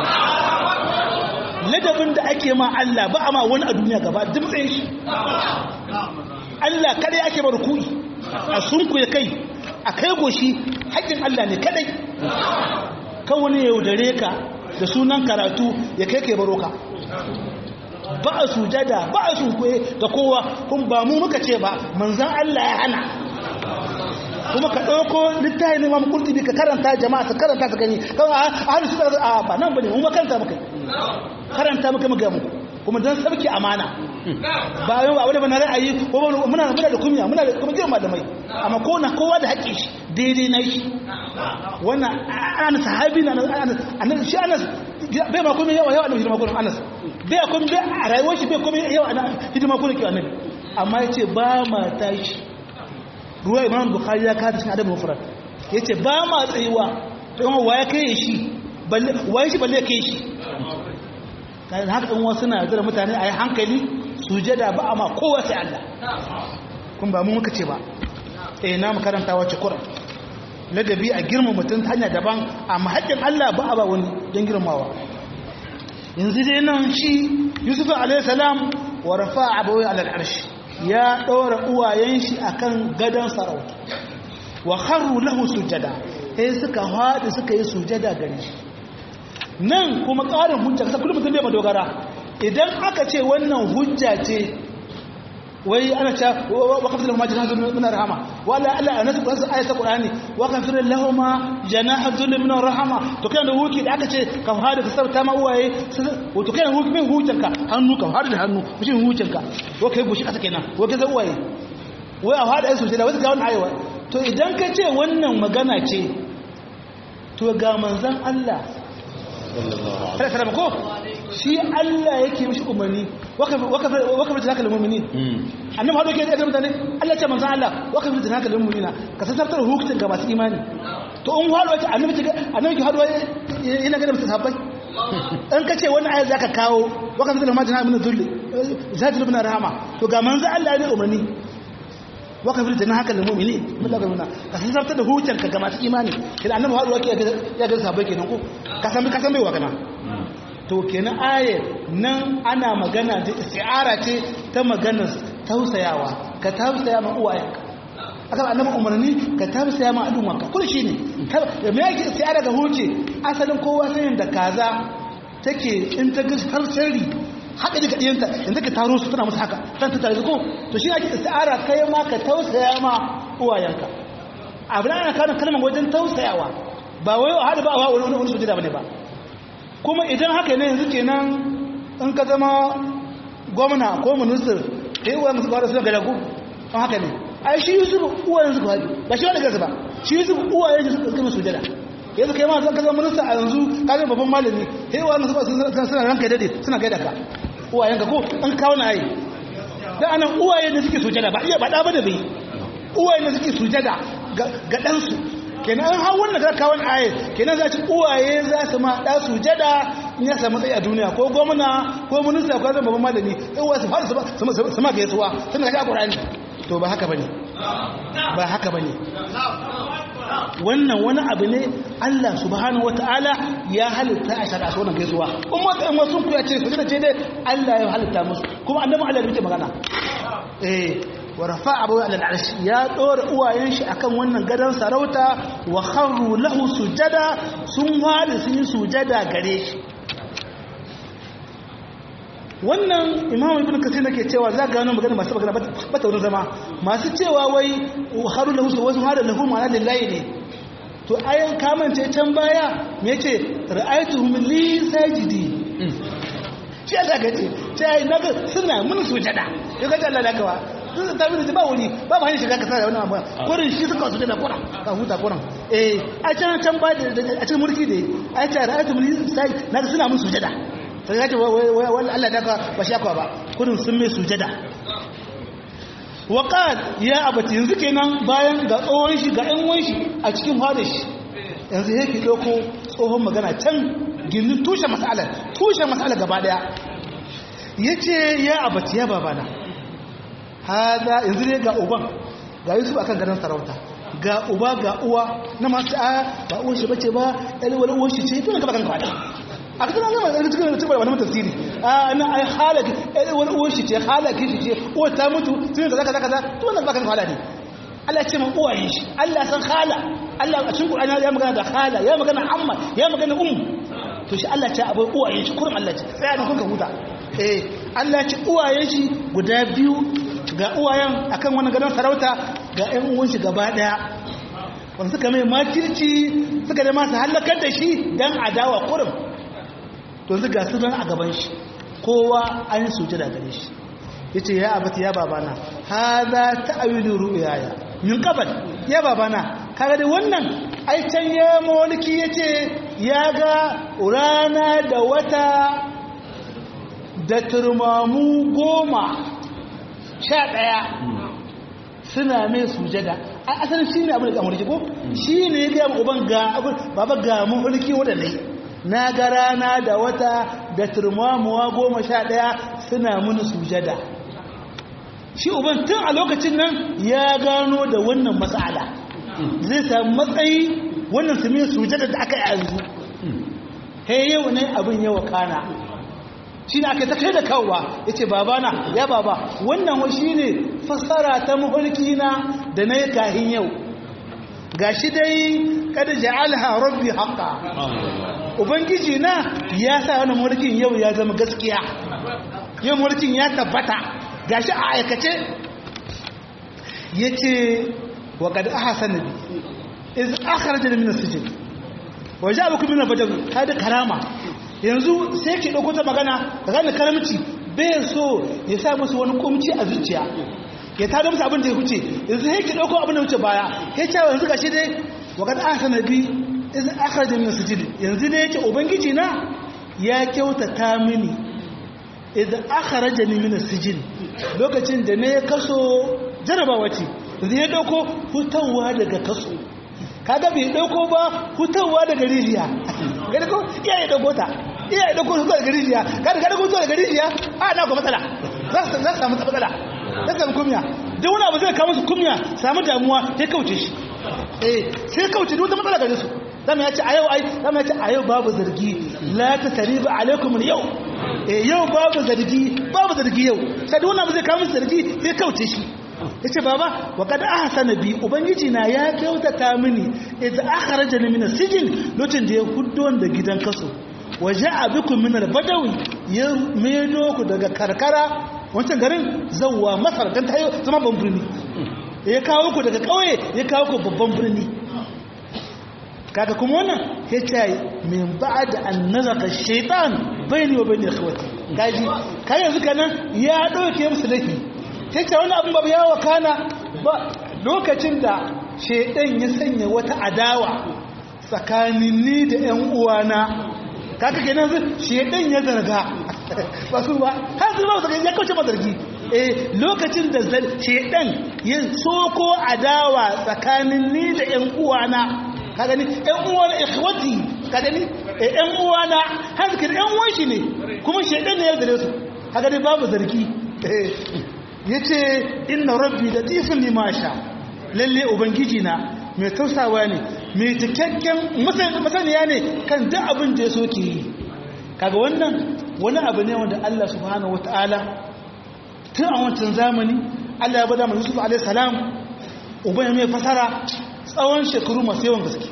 ladabin da ake ma Allah ba a ma wani a duniya gaba duk tsaye shi Allah kadai ake ba rukui a sunku ya kai a kai goshi haƙƙin Allah ne kadai kan wani ya yaudare ka da sunan karatu ya kai kai baro ka ba a sujada ba a sunkuye ga kowa kun ba mu muka ce ba manzan Allah ya hana kuma ka ɗauko littafi ne mamu kurtubi ka karanta jama'a ta karanta ta gani kan a hannu su a ba nan bane mu makaranta muka karanta muka muka mu kuma don sarki amana ba yau abu da bana ra'ayi ko muna muna da kunya muna da kuma jiran malamai amma ko na kowa da haƙƙin shi daidai na shi wannan ana sahabi na annabi shi anas bai ma komai yawa yawa annabi hidima kullum anas bai komai bai a rayuwar shi bai komai yawa hidima kullum ke annabi amma yace ba ma tashi ruwa imam bukhari ya kada cikin adabin mufrad yace ba ma tsayuwa to wa ya kai shi balle waye shi balle kai shi kan haka dan wasu na zira mutane ayi hankali sujada ba amma kowa sai Allah kun ba mu muka ce ba eh na mu karanta wace Qur'an ladabi a girma mutum ta hanya daban amma haƙƙin Allah ba a ba wani don girmawa yanzu dai nan shi Yusuf alayhi salam wa rafa'a abawai ala al-arsh ya ɗora uwayen shi akan gadon sarauta wa kharru lahu sujada sai suka haɗu suka yi sujada gare shi nan kuma ƙarin hujja kasa kullum mutum bai madogara idan aka ce wannan hujja ce wai ana ce wa kafir lahum janahan min rahama wala alla anasu qur'an ayat qur'ani wa kafir lahum janahan min rahama to kana wuki da aka ce ka hada ka sauta ma uwaye to kana wuki min hutanka hannu ka hada da hannu mushin hutanka wa kai gushi kasa kenan wa kai uwaye wai a hada su da wata ga wannan ayewa to idan ka ce wannan magana ce to ga manzon Allah sallallahu ko shi Allah yake mishi umarni waka fi tunaka limomini annabi haɗo ke da mutane Allah ce manzan Allah waka fi tunaka limomina ka sassaftar hukuncin ga masu imani to in haɗo wace annabi ke haɗo yana gada musu sabbai in ka ce wani ayar za ka kawo waka fi tunaka limomina min zulli za ta lubna rahama to ga manzan Allah ne umarni waka fi tunaka limomini min daga nuna ka sassaftar da hukuncin ga masu imani kina annabi haɗo wake ya gada sabbai kenan ko ka san ka san bai wa kana to kenan ayar nan ana magana da isti'ara ce ta maganar tausayawa ka tausaya ma uwayenka aka ba annabi umarni ka tausaya ma al'ummarka kullu shine me yake isti'ara ga huce asalin kowa sanin da kaza take in ta ga har sirri haka daga diyanta inda ka taro su tana musu haka kan ta tare ko to shi ake isti'ara kai ma ka tausaya ma uwayenka abin ana kana kalmar wajen tausayawa ba wai hada ba wa wani wani sujada bane ba kuma idan haka ne yanzu kenan in ka zama gwamna ko minister ka yi uwayen su kwada suna gada ku an haka ne ai shi yusuf uwayen su kwada ba shi wani gasa ba shi yusuf uwayen su suka masu jada yanzu kai ma zan ka zama minista a yanzu ka zama babban malami ka yi uwayen su suna ranka dade suna gaida ka uwayen ka ko an kawo na ayi da anan uwayen da suke sujada ba iya baɗa ba da bai uwayen da suke sujada ga ɗansu kenan an hau wannan kawon ayat kenan za ci uwaye za su ma ɗa su jada in ya samu tsaye a duniya ko gwamna ko minista ko zama babban malami uwa su fara su ma gaisuwa sun da kaga ƙur'ani to ba haka bane ba haka bane wannan wani abu ne Allah subhanahu wataala ya halitta a shari'a su wannan gaisuwa in wata in wasu ku ya ce su ce dai Allah ya halitta musu kuma annabi Allah ya magana eh wa rafa'a abu ala al'arsh ya dora uwayen shi akan wannan gadan sarauta wa kharru lahu sujada sun wadi sun yi sujada gare shi wannan imamu ibn kasir nake cewa za ga wannan magana masu magana ba ta wurin zama masu cewa wai kharru lahu wasu hada lahu ma'ana lillahi ne to ayan kamance can baya me yace ra'aytuhum li sajidi shi Allah gace sai naga suna mun sujada ya ga Allah da kawa sun ta bi ba wuri ba ba hanyar shiga ka sa wannan abu kurin shi suka su da kuran ka huta kuran eh a can can ba a cikin mulki da a ce ra'aytu mulki sai na ga suna mun sujada sai ya ce wai Allah da ka ba shi akwa ba kurin sun mai sujada wa qal ya abati yanzu kenan bayan ga tsohon shi ga ɗan wan shi a cikin hada shi yanzu yake dauko tsohon magana can gindin tushe mas'alar tushe mas'alar gaba daya yace ya abati ya babana hada yanzu ne ga uban ga yusuf akan ganin sarauta ga uba ga uwa na masu a ba uwan shi bace ba ɗalwar uwan shi ce tun ka bakan kwada a cikin zama da cikin da cikin wani tafsiri a na ai halaki ɗalwar uwan shi ce halaki shi ce uwa ta mutu tun da zaka zaka za to wannan bakan kwada ne Allah ya ce man uwayen shi Allah san hala Allah a cikin Qur'ani ya magana da hala ya magana amma ya magana um to shi Allah ya ce abai uwayen shi kurum Allah ya ce sai an kun ka huta eh Allah ya ce uwayen shi guda biyu ga uwayen akan wani gadon sarauta ga ƴan uwan shi gaba daya wanda suka mai makirci suka da masu halakar da shi dan adawa kurum to yanzu ga su a gaban shi kowa an yi suje da gare shi yace ya abati ya babana hadha ta'wilu ru'yaya min qabl ya babana kaga dai wannan ai can ya mulki yace ya ga rana da wata da turmamu goma sha ɗaya suna mai sujada a asalin shi ne abin da amurki ko shi ne ya gaya uban ga abin baba ga mulki waɗanda na ga rana da wata da turmamuwa goma sha ɗaya suna mini sujada shi uban tun a lokacin nan ya gano da wannan matsala zai samu matsayi wannan su mai sujada da aka yi yanzu he yau ne abin yawa kana shi ne aka ta kai da kawowa ya ce babana ya baba wannan wa shi ne fassara ta mafarki na da na yi kahin yau ga shi dai kada ja'alha rabbi haqqa ubangiji na ya sa wannan mulkin yau ya zama gaskiya yau mulkin ya tabbata gashi a aikace yace wa qad ahsana bi iz akhrajani min as-sijn wa ja'alukum min al-badr hada karama yanzu sai ki dauko ta magana gane karamci bai so ya sa musu wani kumci a zuciya ya tada musu abin da ya huce yanzu sai ki dauko abin da wuce baya ya ce yanzu gashi dai wa qad ahsana bi iz akhrajani min as-sijn yanzu dai yake ubangiji na ya kyautata mini iz akhrajani min as-sijn lokacin da ne kaso jarabawa ce zai dauko hutawa daga kaso kaga bai dauko ba hutawa daga rijiya gani ko iya ya dauko ta iya ya dauko hutawa daga rijiya kada kada hutawa daga rijiya a na ko matsala za su za su samu matsala za su samu kumya duk wani abu zai kawo musu kumya samu damuwa sai kauce shi eh sai kauce duk wata matsala gare su zama ya ce a yau ai zama ya ce a yau babu zargi la ta tariba alaikum yau eh yau babu zargi babu zargi yau sai duk wani abu zai kawo musu zargi sai kauce shi ya ce baba wa kada aka sana bi ubangiji na ya kyautata mini idan aka raja ni mina sijin lokacin da ya huddo da gidan kaso waje a bikun minar badawi ya medo ku daga karkara wancan garin zauwa masar don ta yi zama ban birni ya kawo ku daga kauye ya kawo ku babban birni kaga kuma wannan ya ce min ba da an nazaka shaitan bai ne wa bai ne kawai kaji kayan yanzu kanan ya ɗauke musu laifi ta ce wani abin babu yawa kana ba lokacin da shaidan ya sanya wata adawa tsakanin ni da 'yan uwana kaka kenan zai shaidan ya zarga ba su ba har su ba su ya kauce mazargi eh lokacin da shaidan ya soko adawa tsakanin ni da 'yan uwana ka gani 'yan uwana ikhwati ka gani 'yan uwana har su 'yan uwan shi ne kuma shaidan ne ya zare su ka gani babu zargi ya ce inna rabbi da tifin limasha lalle ubangiji na mai tausawa ne mai cikakken masaniya ne kan duk abin da ya so ke yi kaga wannan wani abu ne wanda Allah subhanahu wata'ala tun a wancan zamani Allah ya bada mai Yusuf alaihi salam uban mai fasara tsawon shekaru masu yawan gaske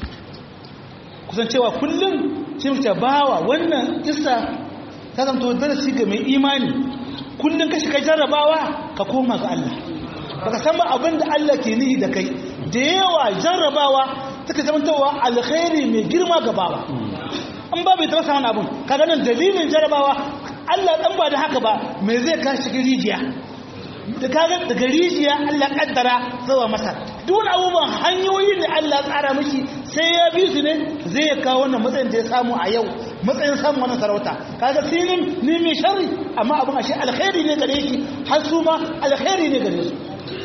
kusan cewa kullum ce mace bawa wannan isa ta zanto darasi ga mai imani kullum ka shiga jarrabawa ka koma ga Allah baka san ba abin da Allah ke nihi da kai da yawa jarrabawa take zamantawa alkhairi mai girma ga bawa an ba bai taba samun abin kaga nan dalilin jarrabawa Allah dan ba da haka ba me zai ka shiga rijiya da kaga daga rijiya Allah kaddara zuwa masa duk wani abubuwan hanyoyin da Allah tsara miki sai ya bi su ne zai kawo wannan matsayin da ya samu a yau matsayin samun wannan sarauta kaga filin ne mai sharri amma abin ashe alkhairi ne gare shi har su ma alkhairi ne gare su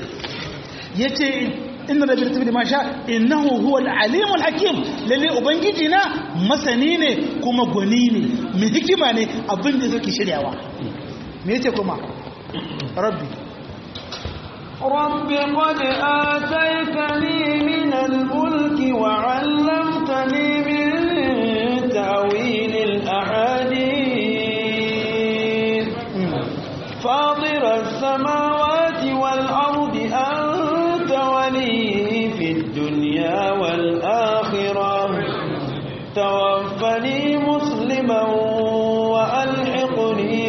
yace inna rabbil tabdi ma sha innahu huwa al-alim al-hakim lalle ubangiji na masani ne kuma gwani ne mai hikima ne abin da yake shiryawa me yace kuma rabbi رب قد آتيتني من الملك وعلمتني من تأويل الأحاديث فاطر السماوات والأرض أنت ولي في الدنيا والآخرة توفني مسلما وألحقني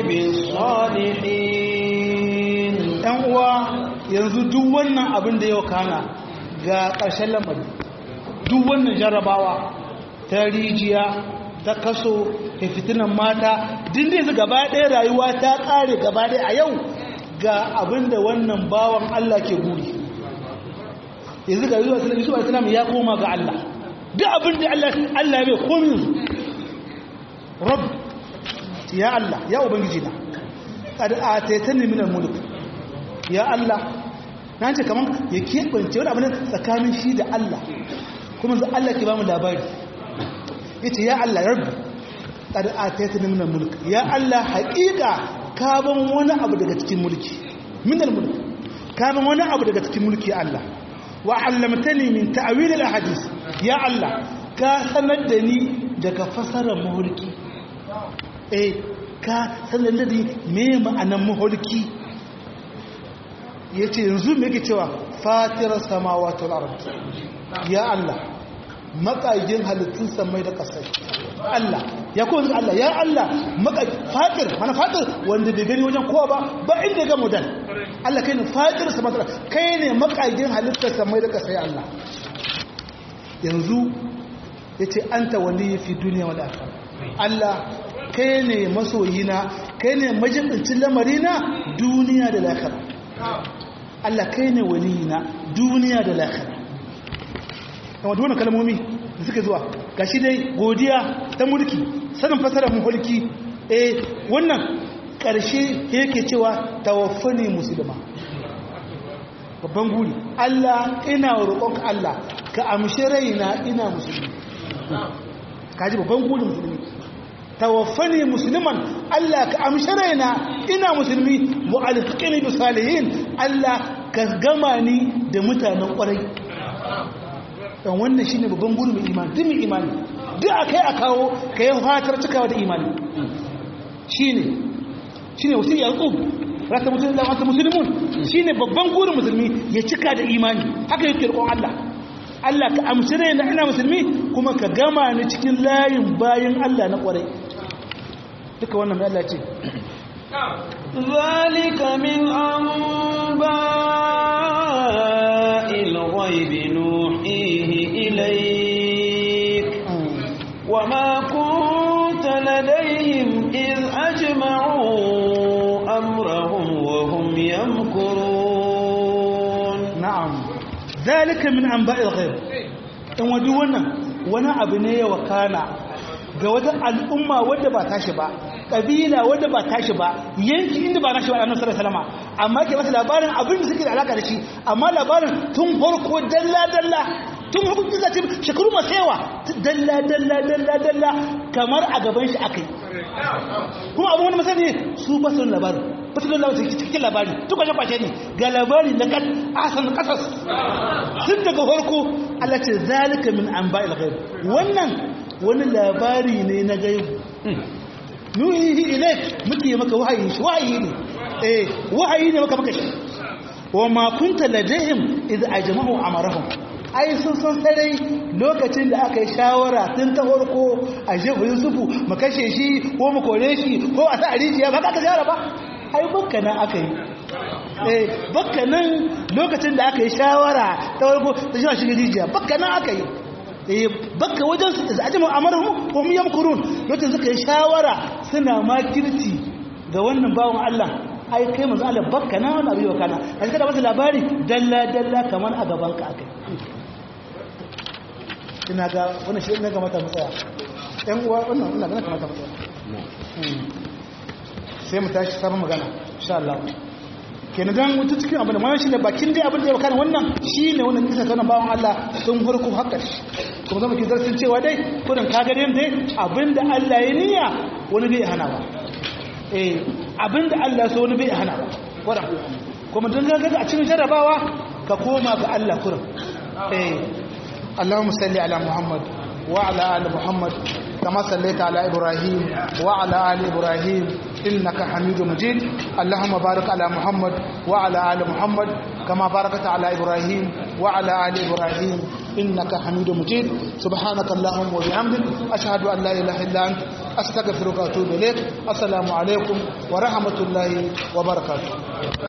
بالصالحين yanzu duk wannan abin da yau kana ga ƙarshen lamari duk wannan jarrabawa ta rijiya ta kaso ta fitinan mata din da gaba ɗaya rayuwa ta ƙare gaba ɗaya a yau ga abin da wannan bawan Allah ke guri yanzu ga zuwa sallallahu alaihi wasallam ya koma ga Allah duk abin da Allah Allah bai komi rabb ya Allah ya ubangiji na qad ataytani min al-mulk ya Allah na ce kamar ya keɓance wani abu ne tsakanin shi da Allah kuma za Allah ke ba mu labari ya ce ya Allah rabbi ƙada a ta yi nuna mulki ya Allah haƙiƙa ka ban wani abu daga cikin mulki minar mulki ka ban wani abu daga cikin mulki Allah wa allamtani min ta'awil al-hadis ya Allah ka sanar da ni daga fasarar mulki eh ka sanar da me ma'anan maholki ya ce yanzu me yake cewa fatirar samawa ta ya Allah makagin halittun samai da ƙasai Allah ya kowa Allah ya Allah fatir mana fatir wanda bai gani wajen kowa ba ba inda ga mudan Allah kai ne fatir samai da kai ne makagin halittar samai da ƙasai Allah yanzu ya ce an ta wali fi duniya wa lafiya Allah kai ne masoyina kai ne majibincin lamarina duniya da lafiya Allah kai ne waliyina duniya da lafiya kama da wannan kalmomi da suka zuwa gashi dai godiya ta mulki sanin fasarar mulki eh wannan ƙarshe yake cewa tawaffani musulma babban guri Allah ina roƙonka Allah ka amshi raina ina musulmi kaji babban guri musulmi tawaffani musulman Allah ka amshi raina ina musulmi mu'alfiqini bi salihin Allah ka gama ni da mutanen ƙwarai dan wannan shine babban guri mai imani duk mai imani duk akai a kawo kai fatar cikawa da imani shine shine wasi yaqub rata mutum da wata musulmun shine babban gurin musulmi ya cika da imani haka yake roƙon Allah Allah ka amshi raina ina musulmi kuma ka gama ni cikin layin bayin Allah na ƙwarai duka wannan mai Allah ce ذلك من أنباء الغيب نوحيه إليك وما كنت لديهم إذ أجمعوا أمرهم وهم يمكرون نعم ذلك من أنباء الغيب in wadu wannan wani abu ne ya wakana ga wata al'umma wadda ba tashi ba ƙabila wadda ba tashi ba yanki inda ba nashi ba annabi sallallahu alaihi wasallam amma ke masa labarin abin da suke da alaka da shi amma labarin tun farko dalla dalla tun farko kisa ce shekaru masu yawa dalla dalla dalla dalla kamar a gaban shi akai kuma abu wani masani su ba su labarin ba su labarin cikin labari duk wajen kwashe ne ga labari na kan asan kasas tun daga farko Allah ce zalika min anba'il ghaib wannan wani labari ne na gaibu nuhihi ilaik muke maka wahayi shi wahayi ne eh wahayi ne maka maka shi wa ma kunta ladayhim idh ajma'u amarahum ai sun san sarai lokacin da aka yi shawara tun ta farko a shehu yusufu mu kashe shi ko mu kore shi ko a sa rijiya ba ka shawara ba ai bakka nan aka yi eh bakka nan lokacin da aka yi shawara ta farko ta shi shi rijiya bakka nan aka yi bakka wajen su da ajiyar amarahun ko mu yamkurun lokacin suka yi shawara suna makirci ga wannan bawan Allah ai kai manzo Allah bakka na wani abu yau kana a cikin da wasu labari dalla dalla kamar a gaban ka akai ina ga wannan shi ne ga mata matsaya ɗan uwa wannan ina ga kamata matsaya sai mu tashi sabon magana insha Allah kenan dan wuta cikin abin da ma shi ne bakin dai abin da ya kana wannan shine wannan kisa kana bawon Allah sun farko hakka shi kuma zama ki zartin cewa dai kudin ka gare dai abinda Allah ya niyya wani bai hana ba eh abinda Allah so wani bai hana ba wala kuma dan ga a cikin jarabawa ka koma ga Allah kurin eh Allahumma salli ala Muhammad wa ala ali Muhammad كما صليت على إبراهيم وعلى آل إبراهيم إنك حميد مجيد اللهم بارك على محمد وعلى آل محمد كما باركت على إبراهيم وعلى آل إبراهيم إنك حميد مجيد سبحانك اللهم وبحمدك أشهد أن لا إله إلا أنت أستغفرك وأتوب إليك السلام عليكم ورحمة الله وبركاته